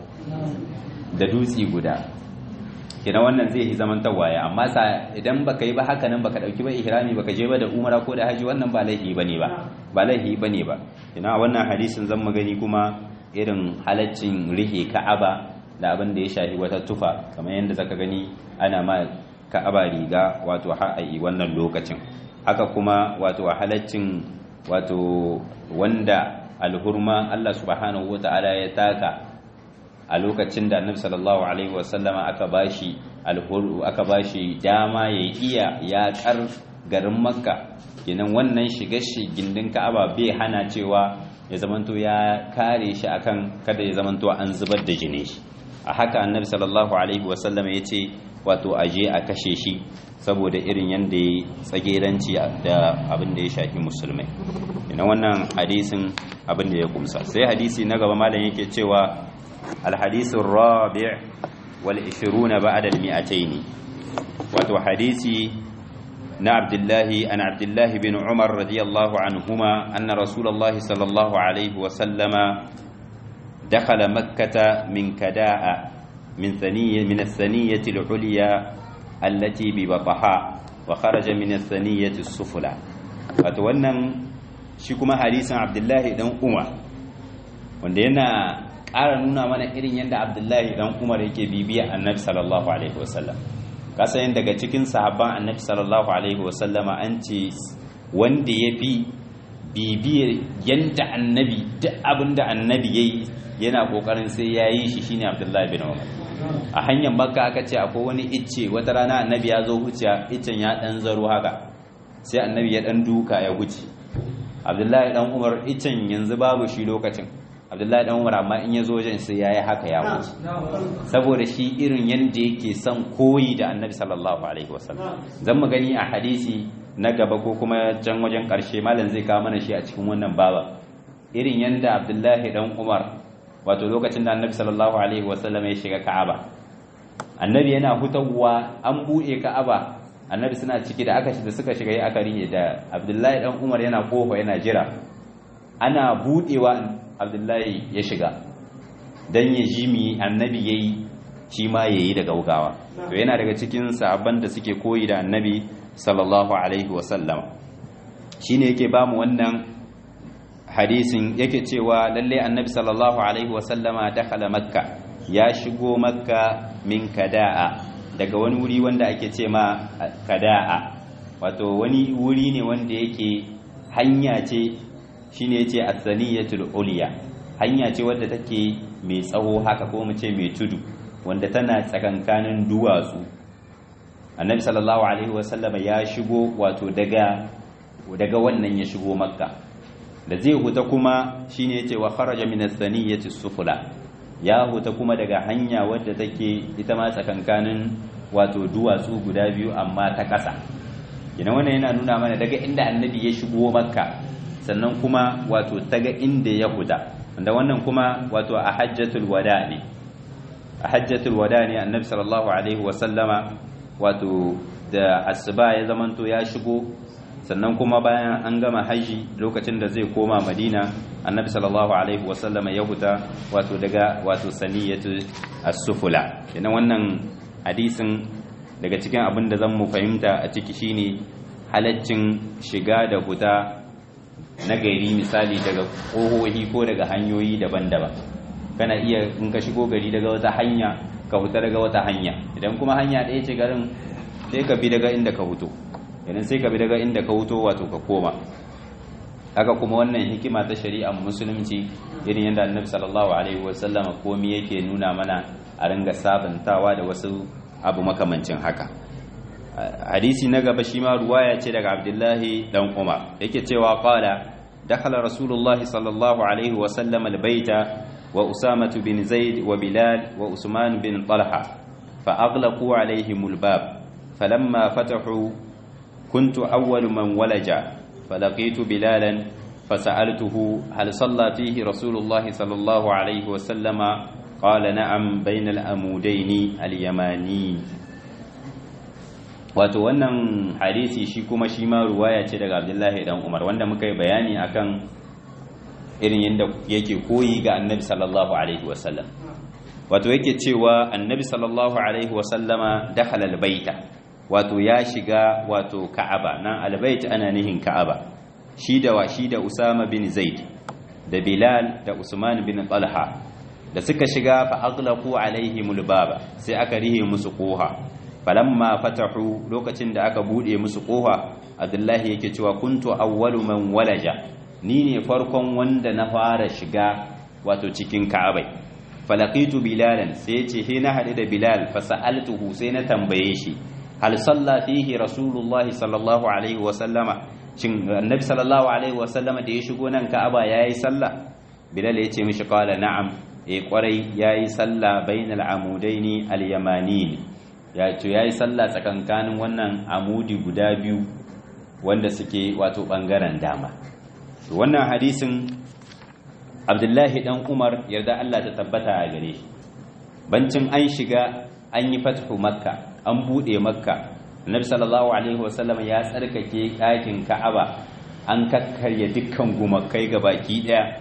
da dutsi guda kina wannan zai yi zaman tawaye amma sa idan baka yi ba haka nan baka dauki ba ihrami baka je ba da umara ko da haji wannan ba laifi bane ba ba laifi bane ba kina wannan hadisin zan magani kuma irin halaccin rihe ka'aba da abin da ya shafi wata tufa kamar yadda zaka gani ana ma ka'aba riga wato har a yi wannan lokacin haka kuma wato halaccin wato wanda alhurma Allah subhanahu wata'ala ya taka a lokacin da annabi sallallahu alaihi wasallama aka bashi alhuru aka bashi dama ya iya yaƙar garin makka kenan wannan shiga shi gindin ka'aba bai hana cewa ya zamanto ya kare shi akan kada ya zamanto an zubar da jini shi a haka annabi sallallahu alaihi wasallama ya ce wato aje a kashe shi saboda irin yadda ya tsageranci da abin da ya shafi musulmai ina wannan hadisin abin da ya kumsa sai hadisi na gaba malam yake cewa alhadisun rabi' wal 20 ba'da al-mi'atayn wato hadisi na abdullahi an abdullahi bin umar radiyallahu anhuma anna rasulullahi sallallahu alaihi wa sallama dakhala makkah min kada'a min thaniyya min ath-thaniyyati al-ulya allati bi bataha wa kharaja min ath-thaniyyati as-sufla wato wannan shi kuma hadisin abdullahi dan umar wanda yana ƙara nuna mana irin yadda abdullahi dan umar yake bibiya annabi sallallahu alaihi wasallam kasayin daga cikin sahabban annabi sallallahu alaihi wasallama an ce wanda ya fi bibiyar yadda annabi duk abin da annabi ya yi yana ƙoƙarin sai ya yi shi shine abdullahi bin umar a hanyar makka aka ce akwai wani icce wata rana annabi ya zo wuciya iccen ya ɗan zaro haka sai annabi ya ɗan duka ya wuce abdullahi dan umar iccen yanzu babu shi lokacin abdullahi dan umar amma in ya zo wajen sai yayi haka ya wuce saboda shi irin yanda yake son koyi da annabi sallallahu alaihi wasallam zan mu gani a hadisi na gaba ko kuma can wajen karshe malam zai kawo mana shi a cikin wannan baba irin yanda abdullahi dan umar wato lokacin da annabi sallallahu alaihi wasallam ya shiga ka'aba annabi yana hutawa an buɗe ka'aba annabi suna ciki da aka da suka shiga yi aka rihe da abdullahi dan umar yana kofa yana jira ana budewa abdullahi ya shiga dan ya ji mi annabi yayi shi ma yayi da gaugawa to yana daga cikin sahabban da suke koyi da annabi sallallahu alaihi wasallam shine yake ba mu wannan hadisin yake cewa lalle annabi sallallahu alaihi wasallama dakhala makka ya shigo makka min kada'a daga wani wuri wanda ake ce ma kada'a wato wani wuri ne wanda yake hanya ce shine yace as-saniyatul ulya hanya ce wadda take mai tsawo haka ko mu ce mai tudu wanda tana tsakankanin duwatsu annabi sallallahu alaihi wasallam ya shigo wato daga daga wannan ya shigo makka da zai huta kuma shine yace wa kharaja min as-saniyati sufla ya huta kuma daga hanya wadda take ita ma tsakankanin wato duwatsu guda biyu amma ta ƙasa ina wannan yana nuna mana daga inda annabi ya shigo makka sannan kuma wato taga inda ya huta wanda wannan kuma wato a hajjatul wada ne a hajjatul wada ne annabi sallallahu alaihi wasallama wato da asuba ya zamanto ya shigo sannan kuma bayan an gama haji lokacin da zai koma madina annabi sallallahu alaihi wasallama ya huta wato daga wato saniyatu as-sufula kenan wannan hadisin daga cikin abin da zan mu fahimta a ciki shine halaccin shiga da huta na gari misali daga ƙohohi ko daga hanyoyi daban-daban kana iya in ka shigo gari daga wata hanya ka huta daga wata hanya idan kuma hanya ɗaya ce garin sai ka bi daga inda ka huto idan sai ka bi daga inda ka huto wato ka koma haka kuma wannan hikima ta shari'ar musulunci irin yadda annabi sallallahu alaihi wasallama komai yake nuna mana a ringa sabantawa da wasu abu makamancin haka hadisi na gaba shi ma ruwaya ce daga abdullahi dan umar yake cewa qala dakhala rasulullahi sallallahu alaihi wasallam albayta wa usama bin zaid wa bilal wa usman bin talha fa aghlaqu alaihim albab falamma fatahu kuntu awwal man walaja فلقيت بلالا فسألته هل صلى فيه رسول الله صلى الله عليه وسلم قال نعم بين الأمودين اليماني wato wannan hadisi shi kuma shi ma ruwaya ce daga Abdullahi dan Umar wanda muka yi bayani akan irin yadda yake koyi ga Annabi sallallahu alaihi wasallam wato yake cewa Annabi sallallahu alaihi wasallama dakhala albayta wato ya shiga wato Ka'aba nan albayt ana nihin Ka'aba shi da wa shi da Usama bin Zaid da Bilal da Usman bin Talha da suka shiga fa aghlaqu alaihimul baba sai aka rihe musu koha falamma fatahu lokacin da aka bude musu koha abdullahi yake cewa kuntu awwalu man walaja ni ne farkon wanda na fara shiga wato cikin ka'abai falaqitu bilalan sai yace he na hade da bilal fa sa'altuhu sai na tambaye shi hal salla fihi rasulullahi sallallahu alaihi wa sallama shin annabi sallallahu alaihi wa sallama da ya shigo nan ka'aba yayi sallah bilal yace mishi qala na'am eh kwarai yayi sallah bainal amudaini al-yamanin ya ce yayi sallah tsakankanin wannan amudi guda biyu wanda suke wato bangaren dama wannan hadisin abdullahi dan umar yarda Allah ta tabbata a gare shi bancin an shiga an yi fathu makka an bude makka annabi sallallahu alaihi wasallam ya tsarkake ɗakin ka'aba an kakkarya dukkan gumakai baki daya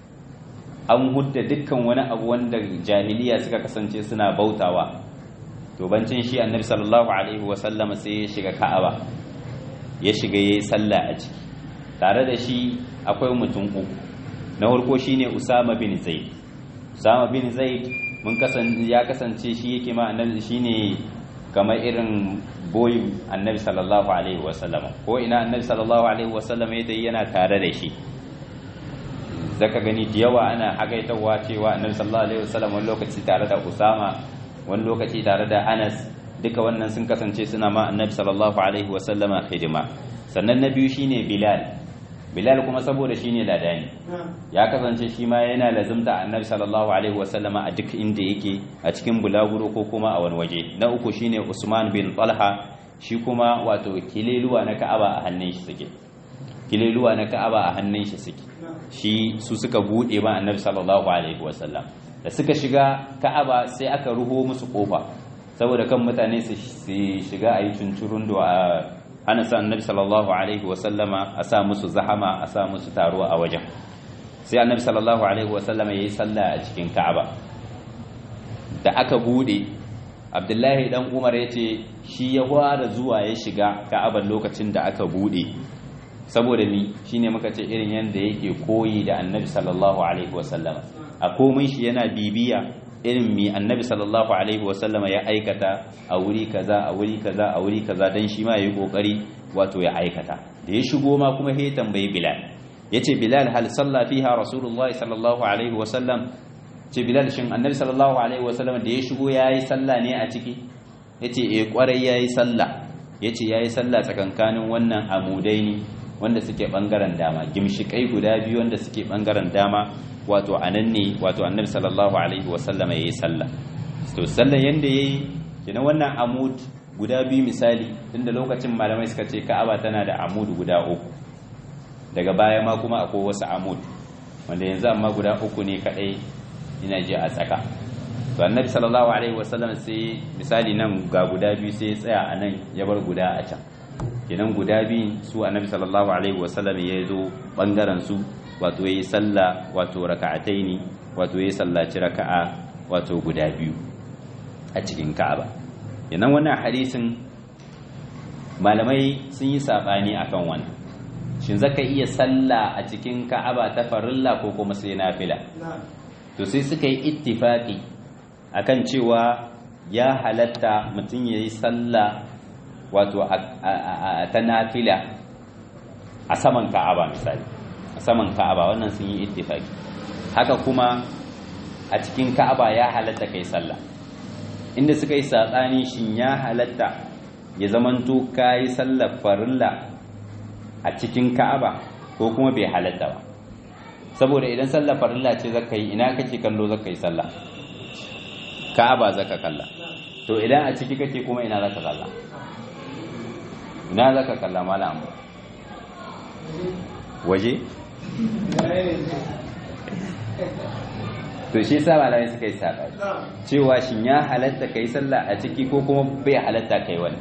an hudda dukkan wani abu wanda jahiliya suka kasance suna bautawa to bancin shi annabi sallallahu alaihi wasallam sai ya shiga ka'aba ya shiga yayi sallah a ciki tare da shi akwai mutum uku na farko shine Usama bin Zaid Usama bin Zaid mun kasance ya kasance shi yake ma annabi shine kamar irin boy annabi sallallahu alaihi wasallam ko ina annabi sallallahu alaihi wasallam ya yana tare da shi zaka gani da yawa ana hagaitawa cewa annabi sallallahu alaihi wasallam wani lokaci tare da Usama wani lokaci tare da Anas duka wannan sun kasance suna ma annabi sallallahu alaihi wasallama hidima sannan na biyu shine Bilal Bilal kuma saboda shine ladani ya kasance shi ma yana lazimta annabi sallallahu alaihi wasallama a duk inda yake a cikin bulaguro ko kuma a wani waje na uku shine Usman bin Talha shi kuma wato kileluwa na Ka'aba a hannun shi suke kileluwa na Ka'aba a hannun shi suke shi su suka bude ma annabi sallallahu alaihi wasallam da suka shiga Ka'aba sai aka ruho musu kofa saboda kan mutane su shiga a yi cincirun da ana sa annabi sallallahu alaihi wasallama a sa musu zahama a sa musu taruwa a wajen sai annabi sallallahu alaihi wasallama ya yi sallah a cikin ka'aba da aka bude abdullahi dan umar ya ce shi ya fara zuwa ya shiga ka'abar lokacin da aka bude saboda ni shine muka ce irin yadda yake koyi da annabi sallallahu alaihi wasallama a komai shi yana bibiya irin mi annabi sallallahu alaihi wasallama ya aikata a wuri kaza a wuri kaza a wuri kaza dan shi ma yayi kokari wato ya aikata da ya shigo ma kuma sai tambayi bilal yace bilal hal salla fiha rasulullahi sallallahu alaihi wasallam ce bilal shin annabi sallallahu alaihi wasallam da ya shigo yayi sallah ne a ciki yace eh kwarai yayi sallah yace yayi sallah tsakankanin wannan amudaini wanda suke bangaren dama gimshikai guda biyu wanda suke bangaren dama wato anan ne wato annabi sallallahu alaihi wasallama yayi sallah to sallan yanda yayi kina wannan amud guda biyu misali tunda lokacin malamai suka ce Ka'aba tana da amud guda uku daga baya ma kuma akwai wasu amud wanda yanzu amma guda uku ne kadai ina ji a tsaka to annabi sallallahu alaihi wasallam sai misali nan ga guda biyu sai ya tsaya a nan ya bar guda a can kenan guda biyu su annabi sallallahu alaihi wasallam ya zo bangaren su wato yayi sallah wato raka'ataini wato yayi sallaci raka'a wato guda biyu a cikin Ka'aba kenan wannan hadisin malamai sun yi sabani akan wannan shin zaka iya sallah a cikin Ka'aba ta farilla ko kuma sai nafila to sai suka yi ittifaqi akan cewa ya halatta mutum yayi sallah wato ta nafila a saman Ka'aba misali a saman Ka'aba wannan sun yi ittifaqi haka kuma a cikin Ka'aba ya halatta kai sallah inda suka yi satsani shin ya halatta ya zamanto kai sallar farilla a cikin Ka'aba ko kuma bai halatta ba saboda idan sallar farilla ce zaka yi ina kake kallo zaka yi sallah Ka'aba zaka kalla to idan a ciki kake kuma ina zaka kalla ina zaka kalla malam waje to shi yasa malamai suka yi sabani cewa shin ya halatta kai sallah a ciki ko kuma bai halatta kai wani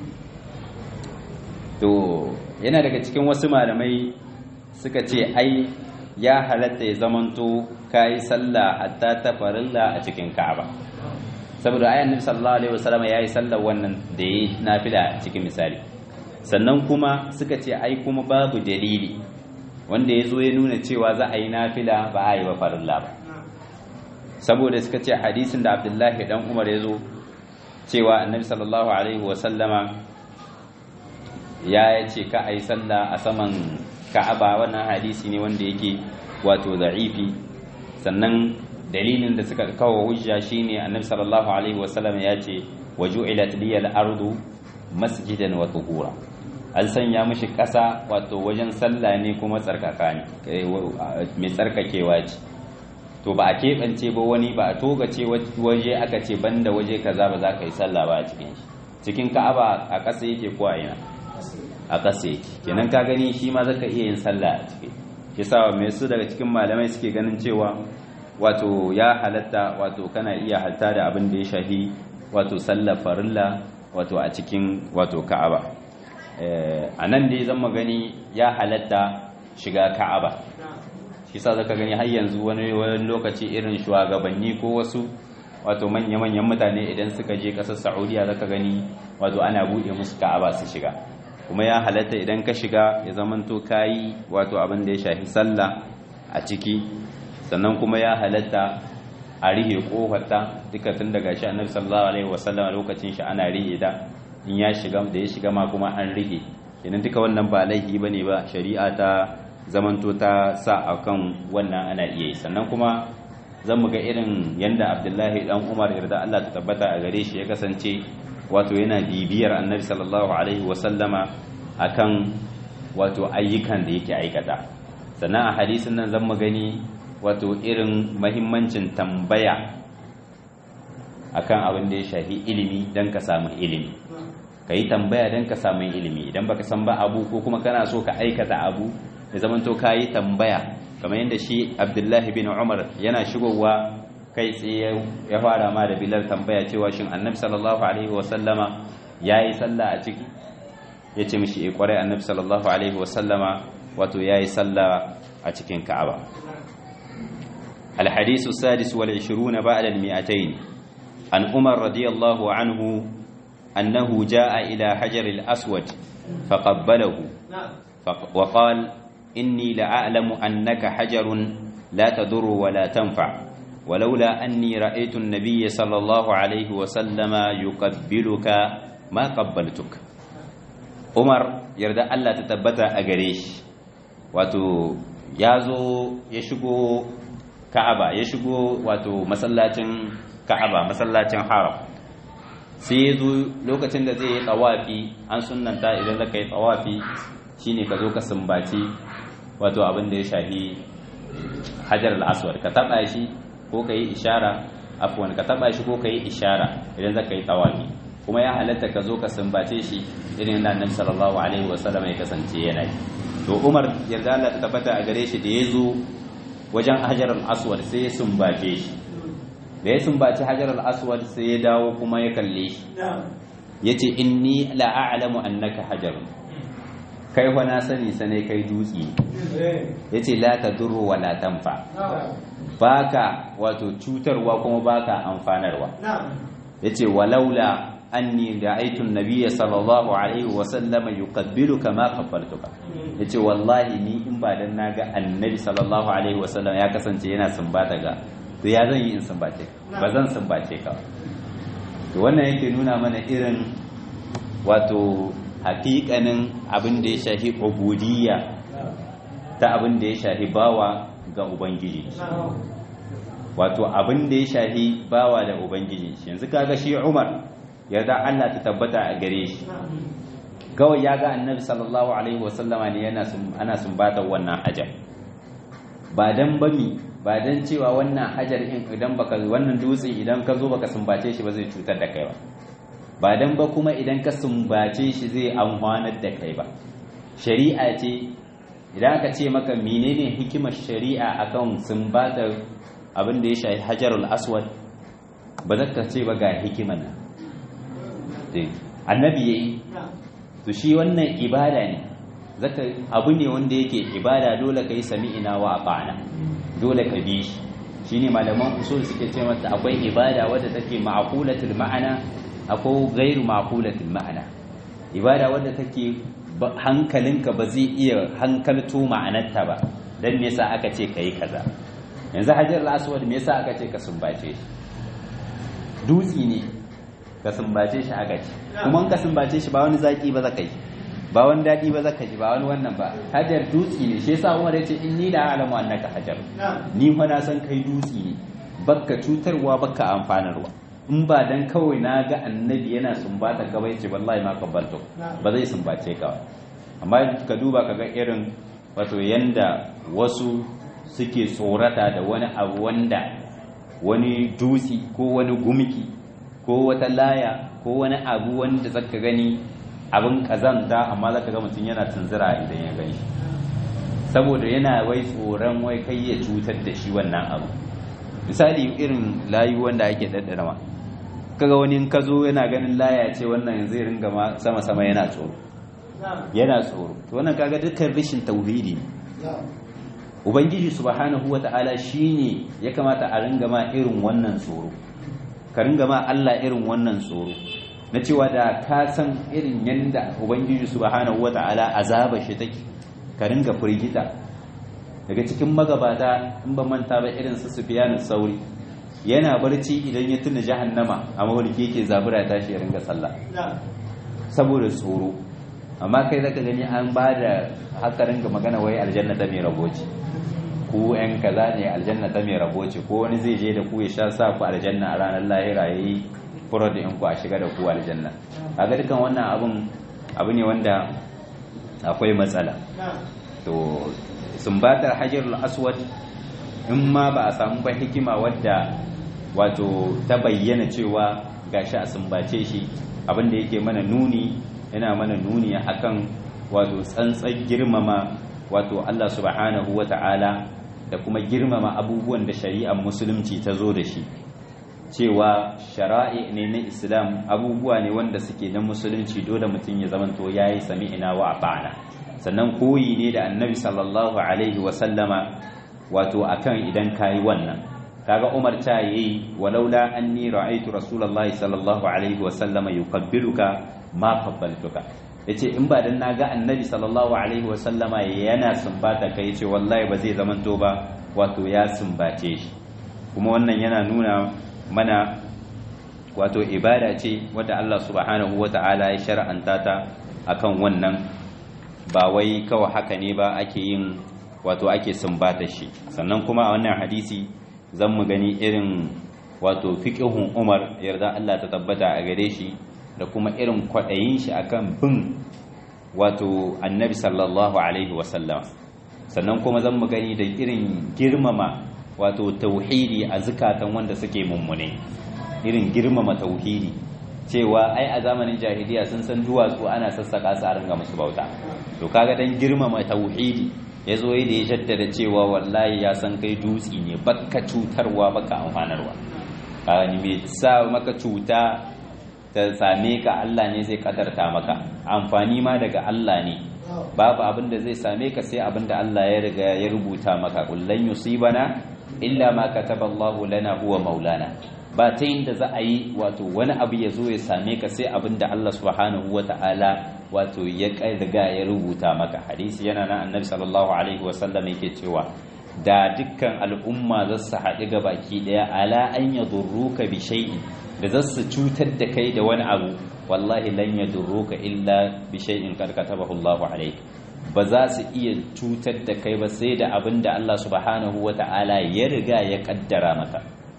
to yana daga cikin wasu malamai suka ce ai ya halatta ya zamanto kai sallah hatta ta farilla a cikin Ka'aba saboda ayan Nabi sallallahu alaihi wasallam yayi sallar wannan da yayi nafila cikin misali sannan kuma suka ce ai kuma babu dalili wanda ya zo ya nuna cewa za a yi nafila ba a yi ba farilla ba saboda suka ce hadisin da abdullahi dan umar ya zo cewa annabi sallallahu alaihi wasallama ya ce ka ai sallah a saman ka'aba wannan hadisi ne wanda yake wato za'ifi sannan dalilin da suka kawo hujja shine annabi sallallahu alaihi wasallam ya ce waju'ilat liyal ardu masjidan wa tuhura an sanya mishi ƙasa wato wajen sallah ne kuma tsarkaka ne mai tsarkakewa ce to ba a keɓance ba wani ba a togace waje aka ce banda waje kaza ba za ka yi sallah ba a cikin shi cikin ka'aba a ƙasa yake ko a ina a ƙasa yake kenan ka gani shi ma zaka iya yin sallah a ciki shi sa mai su daga cikin malamai suke ganin cewa wato ya halatta wato kana iya halta da abin da ya shahi wato sallar farilla wato a cikin wato ka'aba a nan dai zan gani ya halatta shiga ka'aba shi sa zaka gani har yanzu wani wani lokaci irin shugabanni ko wasu wato manya-manyan mutane idan suka je ƙasar saudiya zaka gani wato ana buɗe musu ka'aba su shiga kuma ya halatta idan ka shiga ya zamanto kayi wato abin da ya shafi sallah a ciki sannan kuma ya halatta a rihe kofarta duka tun daga shi annabi sallallahu alaihi wasallam lokacin shi ana rihe da in ya shiga da ya shiga ma kuma an rihe kenan duka wannan ba laifi bane ba shari'a ta zamanto ta sa akan wannan ana iya yi sannan kuma zan mu ga irin yanda Abdullahi dan Umar yarda Allah ta tabbata a gare shi ya kasance wato yana bibiyar annabi sallallahu alaihi wasallama akan wato ayyukan da yake aikata sannan a hadisin nan zan gani wato irin mahimmancin tambaya akan abin da ya shafi ilimi don ka samu ilimi ka yi tambaya don ka samu ilimi idan baka san ba abu ko kuma kana so ka aikata abu da zamanto ka yi tambaya kamar yadda shi abdullahi bin umar yana shigowa kai tsaye ya fara ma da bilar tambaya cewa shin annabi sallallahu alaihi wasallama ya yi sallah a ciki ya ce mishi kwarai annabi sallallahu alaihi wasallama wato ya yi sallah a cikin ka'aba الحديث السادس والعشرون بعد المئتين عن عمر رضي الله عنه أنه جاء إلى حجر الأسود فقبله وقال إني لأعلم أنك حجر لا تضر ولا تنفع ولولا أني رأيت النبي صلى الله عليه وسلم يقبلك ما قبلتك عمر يرد الله تتبت أجريش wato ya zo ya shigo ka'aba ya shigo wato masallacin ka'aba masallacin haram sai ya zo lokacin da zai yi tsawafi an sunanta idan zaka yi tsawafi shine ka zo ka sumbaci wato abin da ya shafi hajar al-aswad ka taba shi ko ka yi ishara afwan ka taba shi ko ka yi ishara idan zaka yi tsawafi kuma ya halatta ka zo ka sumbace shi irin da annabi sallallahu alaihi wasallam ya kasance yana yi to Umar yarda Allah ta tabbata a gare shi da ya zo wajen hajar al-aswad sai ya sumbace shi da ya sumbaci hajar al-aswad sai ya dawo kuma ya kalle shi yace inni la a'lamu annaka hajar kai fa na sani sane kai dutsi yace la tadurru wa la tanfa baka wato cutarwa kuma baka amfanarwa yace walaula anni ra'aytu an-nabiyya sallallahu alaihi wa sallama yuqabbiluka ma qabbaltuka yace wallahi ni in ba dan naga annabi sallallahu alaihi wa sallam ya kasance yana sumbata ga to ya zan yi in sumbace ba zan sumbace ka to wannan yake nuna mana irin wato hakikanin abin da ya shafi ubudiyya ta abin da ya shafi bawa ga ubangiji wato abin da ya shafi bawa da ubangiji yanzu kaga shi Umar yarda Allah ta tabbata a gare shi kawai ya ga annabi sallallahu alaihi wasallama ne yana ana sumbatar wannan hajar ba dan bami ba dan cewa wannan hajar in idan baka wannan dutse idan ka zo baka sumbace shi ba zai cutar da kai ba ba dan ba kuma idan ka sumbace shi zai amfanar da kai ba shari'a ce idan aka ce maka menene hikimar shari'a akan sumbatar abin da ya shafi hajarul aswad ba zaka ce ba ga hikimar nan annabi yayi to shi wannan ibada ne zaka abu ne wanda yake ibada dole kai sami'ina wa ata'na dole ka bi shi shine malaman usul suke ce mata akwai ibada wadda take ma'qulatul ma'ana akwai ghairu ma'qulatul ma'ana ibada wadda take hankalinka ba zai iya hankalto ma'anarta ba dan me yasa aka ce kai kaza yanzu hajar al-aswad me yasa aka ce ka sumbace shi dutsi ne ka sumbace shi aka ce kuma ka sumbace shi ba wani zaki ba zaka yi ba wani daɗi ba zaka ji ba wani wannan ba hajar dutsi ne shi yasa Umar yace inni la a'lamu annaka hajar ni fa na san kai dutsi ne bakka cutarwa bakka amfanarwa in ba dan kawai na ga annabi yana sumbata ka bai ce wallahi ma kabbalto ba zai sumbace ka amma ka duba ka ga irin wato yanda wasu suke tsorata da wani abu wanda wani dutsi ko wani gumki ko wata laya ko wani abu wanda zaka gani abin kazanta amma zaka ga mutum yana tunzura idan ya gani saboda yana wai tsoron wai kai ya cutar da shi wannan abu misali irin layu wanda ake daddarawa kaga wani in ka zo yana ganin laya ce wannan zai ringa ma sama sama yana tsoro yana tsoro to wannan kaga dukkan rashin tauhidi ubangiji subhanahu wata'ala shine ya kamata a ringa ma irin wannan tsoro ka ringa ma Allah irin wannan tsoro na cewa da ka san irin yanda ubangiji subhanahu wata'ala azaba shi take ka ringa firgita daga cikin magabata in ba manta ba irin su Sufyan sauri yana barci idan ya tuna jahannama a mawarki yake zabura ya tashi ya ringa sallah saboda tsoro amma kai zaka gani an ba da haka ringa magana wai aljanna ta mai rabo ce ku yan kaza ne aljanna ta mai rabo ce ko wani zai je da ku ya sha sa ku aljanna a ranar lahira yayi furo da ku a shiga da ku aljanna kaga dukan wannan abun abu ne wanda akwai matsala to sumbatar hajarul aswad in ma ba a samu ba hikima wadda wato ta bayyana cewa gashi a sumbace shi abinda yake mana nuni yana mana nuni akan wato tsantsan girmama wato Allah subhanahu wata'ala da kuma girmama abubuwan da shari'ar musulunci ta zo da shi cewa shara'i ne na islam abubuwa ne wanda suke na musulunci dole mutum ya zamanto yayi sami'ina wa ata'ana sannan koyi ne da annabi sallallahu alaihi wa sallama wato akan idan kayi wannan kaga Umar ta yi walaula anni ra'aytu rasulullahi sallallahu alaihi wa sallama yuqabbiluka ma qabbaltuka yace in ba dan naga annabi sallallahu alaihi wa sallama yana sumbata kai yace wallahi ba zai zamanto ba wato ya sumbace shi kuma wannan yana nuna mana wato ibada ce wadda Allah subhanahu wata'ala ya shar'anta ta akan wannan ba wai kawai haka ne ba ake yin wato ake sumbata shi sannan kuma a wannan hadisi zan mu gani irin wato fiqhun Umar yarda Allah ta tabbata a gare shi da kuma irin kwaɗayin shi akan bin wato annabi sallallahu alaihi wasallam sannan kuma zan mu gani da irin girmama wato tauhidi a zukatan wanda suke mummune irin girmama tauhidi cewa ai a zamanin jahiliya sun san duwatsu ana sassaka su a ringa musu bauta to kaga dan girmama tauhidi ya zo da ya jaddada cewa wallahi ya san kai dutsi ne baka cutarwa baka amfanarwa kaga ni me sa maka cuta ta same ka Allah ne zai kadarta maka amfani ma daga Allah ne babu abin da zai same ka sai abin da Allah ya riga ya rubuta maka kullan yusibana illa ma kataballahu lana huwa maulana ba ta yin da za a yi wato wani abu ya zo ya same ka sai abin da Allah subhanahu wa ta'ala wato ya riga ya rubuta maka hadisi yana na annabi sallallahu alaihi wasallam yake cewa da dukkan al'umma za su haɗu ga baki ɗaya ala an ya durruka bi shay'in da za su cutar da kai da wani abu wallahi lan ya durruka illa bi shay'in kad katabahu Allah alayk ba za su iya cutar da kai ba sai da abin da Allah subhanahu wa ta'ala ya riga ya kaddara maka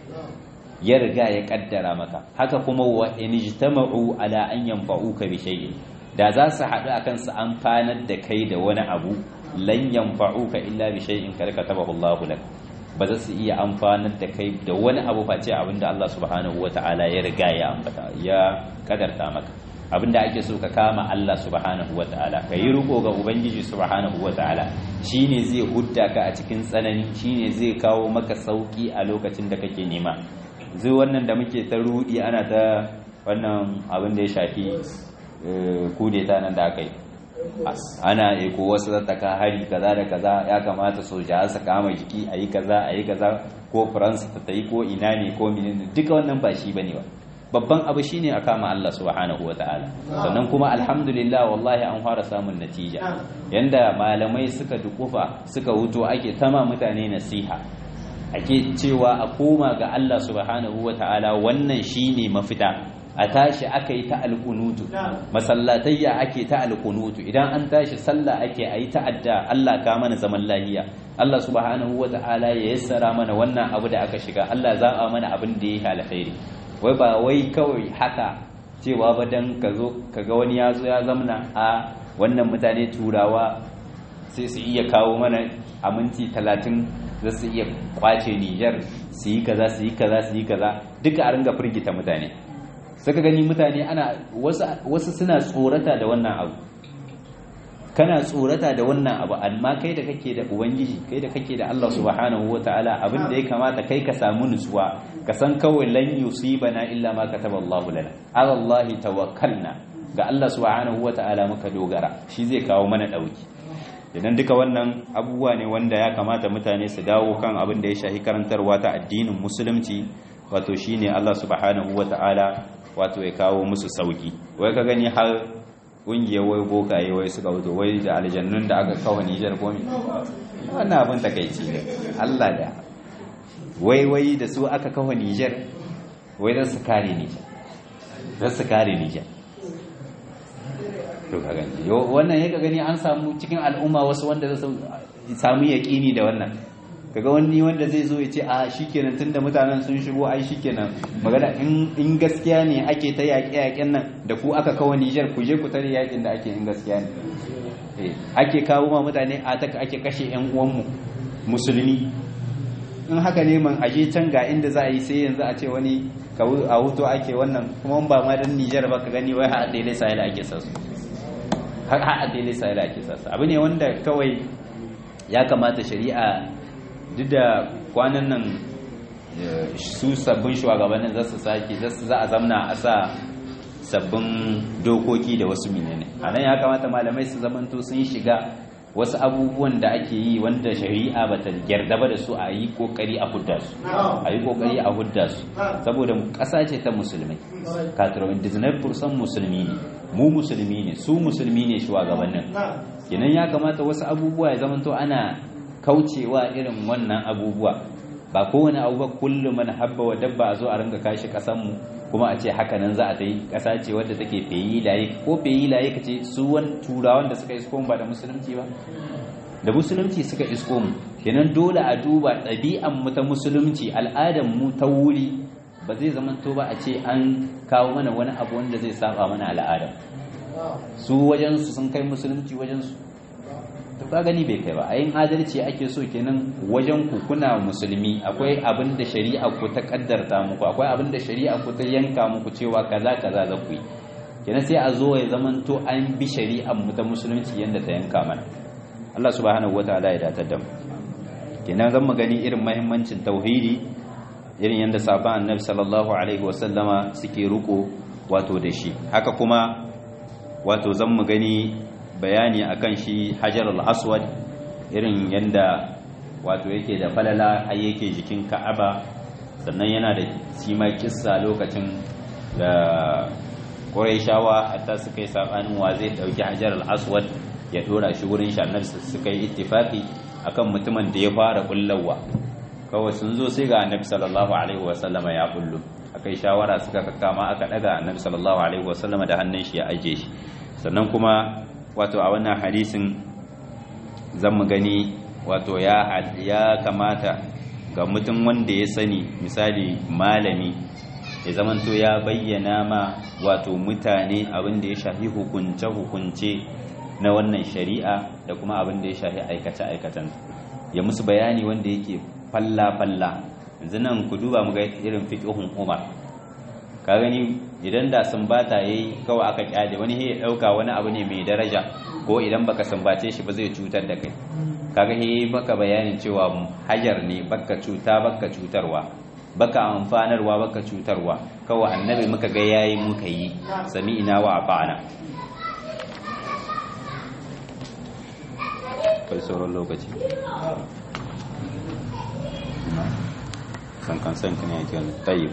ya riga ya kaddara maka haka kuma wa in ijtama'u ala an yanfa'uka bi shay'in da za su haɗu akan su amfanar da kai da wani abu lan yanfa'uka illa bi shay'in kad katabahu Allah lak ba za su iya amfanar da kai da wani abu face abinda Allah subhanahu wata'ala ya riga ya ambata ya kadarta maka abinda ake so ka kama Allah subhanahu wata'ala ka yi riko ga ubangiji subhanahu wata'ala shine zai hudda ka a cikin tsanani shine zai kawo maka sauki a lokacin da kake nema zai wannan da muke ta rudi ana ta wannan abin da ya shafi kudeta nan da aka yi ana eko wasu zattaka hari kaza da kaza ya kamata soja su kama jiki a yi kaza a yi kaza ko faransa ta yi ko ina ne ko menene duka wannan ba shi bane ba babban abu shine a kama Allah subhanahu wataala sannan kuma alhamdulillah wallahi an fara samun natija yanda malamai suka dukufa suka wuto ake tama mutane nasiha ake cewa a koma ga Allah subhanahu wataala wannan shine mafita a tashi aka yi ta alkunutu masallatayya ake ta alkunutu idan an tashi sallah ake a yi ta'adda Allah ka mana zaman lahiya Allah subhanahu wa ta'ala ya yassara mana wannan abu da aka shiga Allah za'a mana abin da ya alkhairi wai ba wai kawai haka cewa ba dan ka zo kaga wani ya zo ya zamna a wannan mutane turawa sai su iya kawo mana a minti talatin za su iya kwace Nijar su yi kaza su yi kaza su yi kaza duka a ringa firgita mutane saka gani mutane ana wasu suna tsorata da wannan abu kana tsorata da wannan abu amma kai da kake da ubangiji kai da kake da Allah subhanahu wataala abin da ya kamata kai ka samu nutsuwa ka san kawai lan yusibana illa ma kataba Allahu lana ala Allah tawakkalna ga Allah subhanahu wataala muka dogara shi zai kawo mana dauki idan duka wannan abubuwa ne wanda ya kamata mutane su dawo kan abin da ya shahi karantarwa ta addinin musulunci wato shine Allah subhanahu wataala wato ya kawo musu sauki wai ka gani har ƙungiyar wai bokaye wai suka wuto wai da aljannun da aka kawo nijar komi wannan abin takaici ne allah da wai wai da su aka kawo nijar wai don su kare nijar don su kare nijar to ka gani wannan ya gani an samu cikin al'umma wasu wanda za su samu yaƙini da wannan kaga wani wanda zai zo ya ce a shikenan tunda mutanen sun shigo ai shikenan magana in gaskiya ne ake ta yaƙe yaƙen nan da ku aka kawo Niger ku je ku tare yaƙin da ake in gaskiya ne eh ake kawo ma mutane a ta ake kashe ƴan uwanmu musulmi in haka ne man aje can ga inda za a yi sai yanzu a ce wani a hutu ake wannan kuma ba ma dan Niger ba ka gani wai har daidai sai ake sasu har har daidai sai ake sasu abu ne wanda kawai ya kamata shari'a duk da kwanan nan su sabbin shugabannin za su sake za a zamna a sa sabbin dokoki da wasu menene a nan ya kamata malamai su zamanto sun shiga wasu abubuwan da ake yi wanda shari'a ba ta gyarda ba da su a yi kokari a hudda su a yi kokari a hudda su saboda ƙasa ce ta musulmai katarwin disney fursan musulmi ne mu musulmi ne su musulmi ne shugabannin kenan ya kamata wasu abubuwa ya zamanto ana kaucewa irin wannan abubuwa ba kowane abu ba kullum man habba wa dabba a zo a ringa kashi kasanmu kuma a ce haka nan za a ta yi ƙasa ce wadda take feyi laye ko feyi laye ka ce su wani turawan da suka isko mu ba da musulunci ba da musulunci suka isko mu kenan dole a duba ɗabi'an mu ta musulunci al'adan mu ta wuri ba zai zamanto ba a ce an kawo mana wani abu wanda zai saba mana al'adam su wajensu sun kai musulunci wajensu to ka gani bai kai ba a yin adalci ake so kenan wajen ku kuna musulmi akwai abin da shari'a ku ta kaddarta muku akwai abin da shari'a ku ta yanka muku cewa kaza kaza za ku yi kenan sai a zo ya zamanto an bi shari'ar mu ta musulunci yanda ta yanka mana Allah subhanahu wataala ya datar da mu kenan zan mu gani irin muhimmancin tauhidi irin yanda sahabban annabi sallallahu alaihi wasallama suke ruko wato da shi haka kuma wato zan mu gani bayani akan shi hajar al-aswad irin yanda wato yake da falala har yake jikin ka'aba sannan yana da sima kissa lokacin da quraishawa hatta suka yi sabanin wa zai dauki hajar al-aswad ya dora shi wurin shi annabi suka yi ittifaqi akan mutumin da ya fara kullawa kawai sun zo sai ga annabi sallallahu alaihi wasallama ya kullu akai shawara suka kakkama aka daga annabi sallallahu alaihi wasallama da hannun shi ya aje shi sannan kuma wato a wannan hadisin zan mu gani wato ya ya kamata ga mutum wanda ya sani misali malami ya zamanto ya bayyana ma wato mutane abin da ya shafi hukunce hukunce na wannan shari'a da kuma abin da ya shafi aikace aikatan ya musu bayani wanda yake falla falla yanzu nan ku duba mu ga irin fiqhun Umar ka gani idan da sumbata yayi kawai aka kyale wani ya dauka wani abu ne mai daraja ko idan baka sumbace shi ba zai cutar da kai kaga he baka bayanin cewa hajar ne baka cuta baka cutarwa baka amfanarwa baka cutarwa kawai annabi muka ga yayi muka yi sami'ina wa ata'ana kai sauran lokaci san kan san kan yake tayyib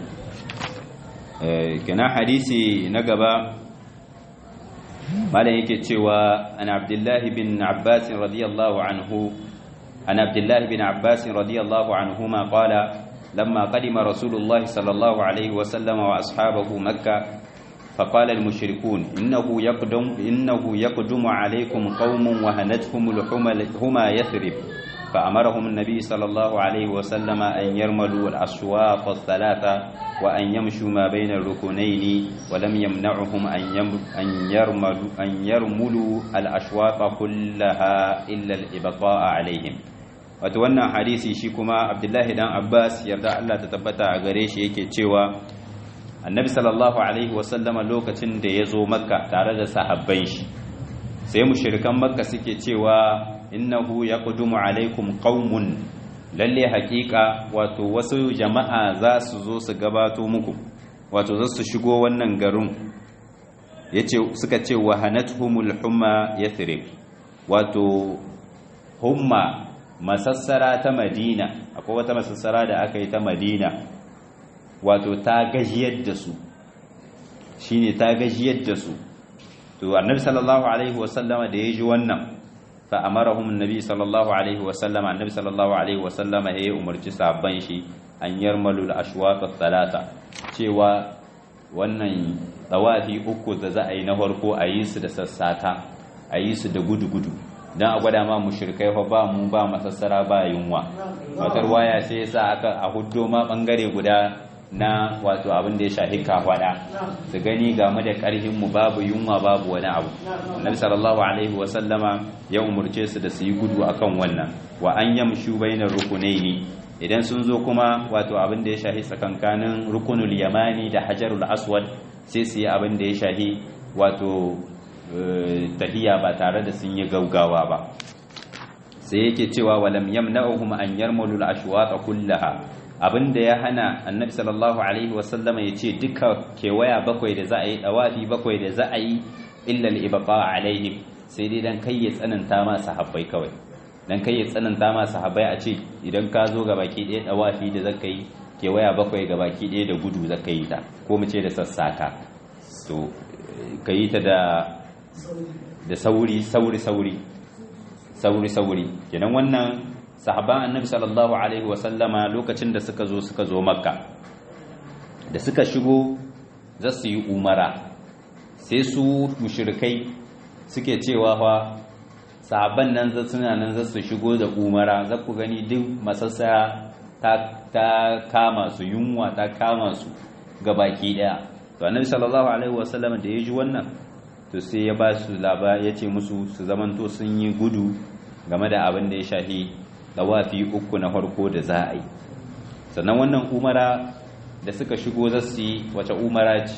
kana hadisi na gaba malam yake cewa an abdullahi bin abbas radiyallahu anhu an abdullahi bin abbas radiyallahu anhuma qala lamma qadima rasulullah sallallahu alaihi wa sallam wa ashabahu makkah فقال المشركون إنه يقدم إنه يقدم عليكم قوم وهنتهم الحمى يثرب فأمرهم النبي صلى الله عليه وسلم أن يرملوا الأسواق الثلاثة وأن يمشوا ما بين الركنين ولم يمنعهم أن أن يرملوا أن يرملوا الأشواق كلها إلا الإبقاء عليهم وتوانا حديثي شيكما عبد الله بن عباس يرضى الله تتبتا gare shi yake cewa annabi sallallahu alaihi wasallama lokacin da ya zo makka tare da sahabban shi sai mushrikan makka suke cewa innahu yaqudumu alaikum qaumun lalle hakika wato wasu jama'a za su zo su gabato muku wato za su shigo wannan garin yace suka ce wahanatuhumul humma yathrib wato humma masassara ta madina akwai wata masassara da aka yi ta madina wato ta gajiyar da su shine ta gajiyar da su to annabi sallallahu alaihi wasallama da ya ji wannan fa amarahum annabi sallallahu alaihi wasallama annabi sallallahu alaihi wasallama ya umarci sabban shi an yarmalu al-ashwaq ath-thalatha cewa wannan tawafi uku da za a yi na farko a yi su da sassata a yi su da gudu-gudu don a gwada ma mushrikai fa ba mu ba masassara ba yunwa watar waya sai yasa aka a huddo ma bangare guda na wato abin da ya shahi kafada su gani game da karhin mu babu yunwa babu wani abu annabi sallallahu alaihi wa sallama ya umurce su da su yi gudu akan wannan wa an yamshu bainar rukunaini idan sun zo kuma wato abin da ya shahi tsakankanin rukunul yamani da hajarul aswad sai su yi abin da ya shahi wato tahiya ba tare da sun yi gaugawa ba sai yake cewa walam yamna'uhum an yarmulu al-ashwaqa kullaha abinda ya hana annabi sallallahu alaihi wasallama yace duka kewaya bakwai da za a yi dawafi bakwai da za a yi illa al-ibqa alaihim sai dai dan kai ya tsananta ma sahabbai kawai dan kai ya tsananta ma sahabbai a ce idan ka zo ga baki ɗaya dawafi da zaka yi kewaya bakwai ga baki ɗaya da gudu zaka yi ta ko mu ce da sassaka to yi ta da da sauri sauri sauri sauri sauri kenan wannan sahaban annabi sallallahu alaihi wasallama lokacin da suka zo suka zo makka da suka shigo za su yi umara sai su mushrikai suke cewa fa sahabban nan za suna nan za su shigo da umara za ku gani duk masassa ta, ta kama su yunwa ta kama su ga baki daya to annabi sallallahu alaihi wasallama da ya ji wannan to sai ya ba su laba ya ce musu su zamanto sun yi gudu game da abin da ya shahi dawafi uku na farko da za a yi sannan wannan umara da suka shigo za su yi wace umara ce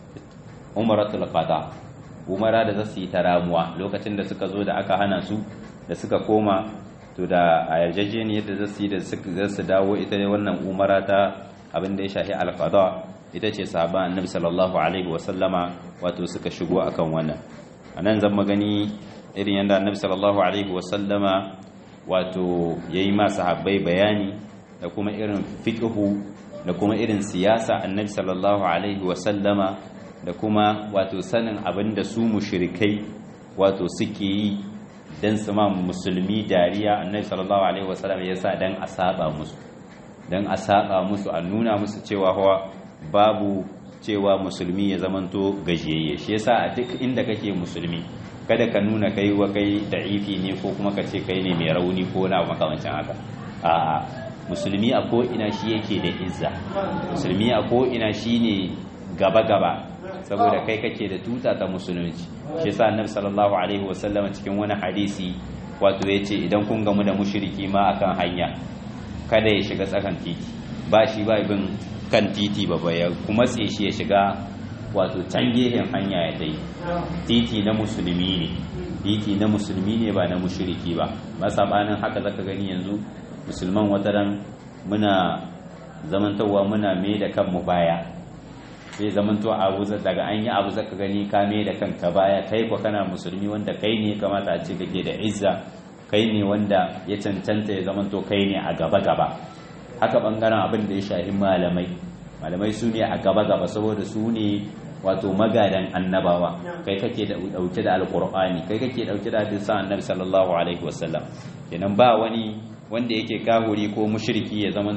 umaratul qada umara da za su yi ta ramuwa lokacin da suka zo da aka hana su da suka koma to da a yarjejeniyar da za su yi da za su dawo ita ne wannan umara ta abin da ya shahi alqada ita ce sahaban annabi sallallahu alaihi wasallama wato suka shigo akan wannan anan zan magani irin yadda annabi sallallahu alaihi wasallama wato yayi ma sahabbai bayani da kuma irin fiqhu da kuma irin siyasa annabi sallallahu alaihi wasallama da kuma wato sanin abin da su mushrikai wato suke yi dan su ma musulmi dariya annabi sallallahu alaihi wasallama yasa dan a saba musu dan a saba musu a nuna musu cewa hawa babu cewa musulmi ya zamanto gajiyayye shi yasa a duk inda kake musulmi kada ka nuna kai wa kai da'ifi ne ko kuma ka ce kai ne mai rauni ko na makamancin haka a musulmi a ko ina shi yake da izza musulmi a ko ina shi ne gaba gaba saboda kai kake da tuta ta musulunci shi yasa annabi sallallahu alaihi wasallam cikin wani hadisi wato yace idan kun gamu da mushriki ma akan hanya kada ya shiga tsakan titi ba shi ba bin kan titi ba ba ya kuma tse shi ya shiga wato can gehen hanya ya dai titi na musulmi ne titi na musulmi ne ba na mushriki ba ba sabanin haka zaka gani yanzu musulman wataran muna zamantowa muna mai da kanmu baya sai zamanto abu daga an yi abu zaka gani ka mai da kanka baya kai ko kana musulmi wanda kai ne kamata a ce kake da izza kai ne wanda ya cancanta ya zamanto kai ne a gaba gaba haka bangaren abin da ya shahi malamai malamai su ne a gaba-gaba saboda su ne wato magadan annabawa kai kake dauke da alkur'ani kai kake dauke da hadisan annabi sallallahu alaihi wasallam kenan ba wani wanda yake kahuri ko mushriki ya zamanto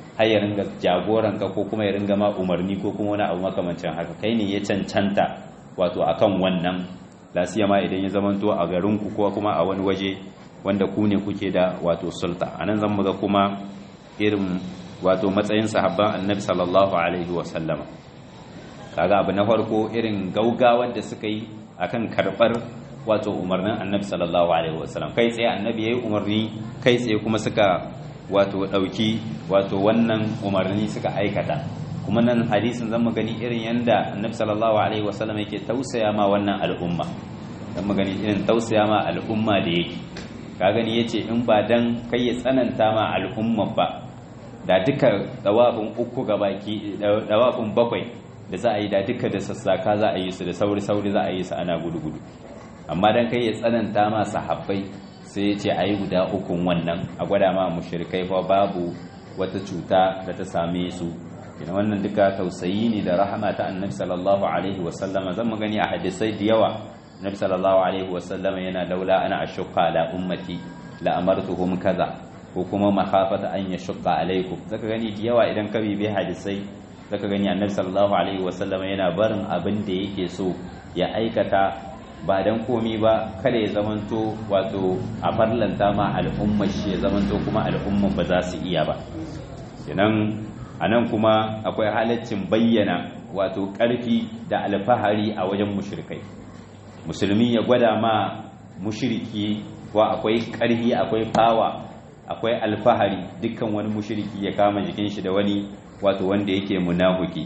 har ya ringa jagoran ka ko kuma ya ringa ma umarni ko kuma wani abu makamancin haka kai ne ya cancanta wato akan wannan lasiyama idan ya zamanto a garin ku ko kuma a wani waje wanda ku ne kuke da wato sulta anan zan muga kuma irin wato matsayin sahabban annabi sallallahu alaihi wa sallama kaga abu na farko irin gaugawar da suka yi akan karbar wato umarnin annabi sallallahu alaihi wasallam kai tsaye annabi yayi umarni kai tsaye kuma suka wato dauki wato wannan umarni suka aikata kuma nan hadisin zan mu gani irin yanda annabi sallallahu alaihi wasallam yake tausaya ma wannan al'umma zan mu gani irin tausaya ma al'umma da yake ka gani yace in ba dan kai ya tsananta ma al'umma ba da duka dawafin uku gabaki dawafin bakwai da za a yi da duka da sassaka za a yi su da sauri sauri za a yi su ana gudu gudu amma dan kai ya tsananta ma sahabbai sai ya ce a yi guda ukun wannan a gwada ma mushrikai fa babu wata cuta da ta same su ina wannan duka tausayi ne da rahama ta annabi sallallahu alaihi wasallam zan mu gani a hadisai da yawa annabi sallallahu alaihi wasallam yana laula ana ashqa la ummati la amartuhum kaza ko kuma makhafata an yashqa alaikum zaka gani da yawa idan ka bibi hadisai zaka gani annabi sallallahu alaihi wasallam yana barin abin da yake so ya aikata ba dan komi ba kada ya zamanto wato a farlanta ma al'umma shi ya zamanto kuma al'umma ba za su iya ba kenan anan kuma akwai halaccin bayyana wato ƙarfi da alfahari a wajen mushrikai musulmi ya gwada ma mushriki wa akwai ƙarfi akwai fawa akwai alfahari dukkan wani mushriki ya kama jikin shi da wani wato wanda yake munafiki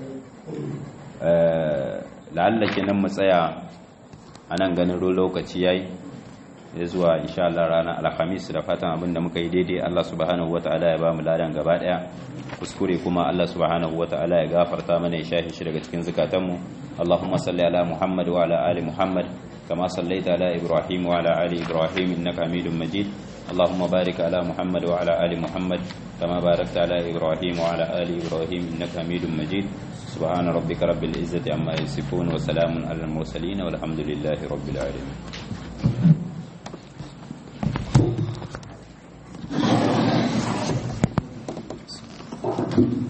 la'alla kenan mu tsaya a nan ganin lokaci yayi ya zuwa insha Allah ranar alhamis da fatan abin da muka yi daidai Allah subhanahu wata'ala ya ba mu ladan gaba daya kuskure kuma Allah subhanahu wata'ala ya gafarta mana ya shafe shi daga cikin zukatanmu Allahumma salli ala Muhammad wa ala ali Muhammad kama sallaita ala Ibrahim wa ala ali Ibrahim innaka Hamidum Majid اللهم بارك على محمد وعلى آل محمد كما باركت على إبراهيم وعلى آل إبراهيم إنك حميد مجيد سبحان ربك رب العزة عما يصفون وسلام على المرسلين والحمد لله رب العالمين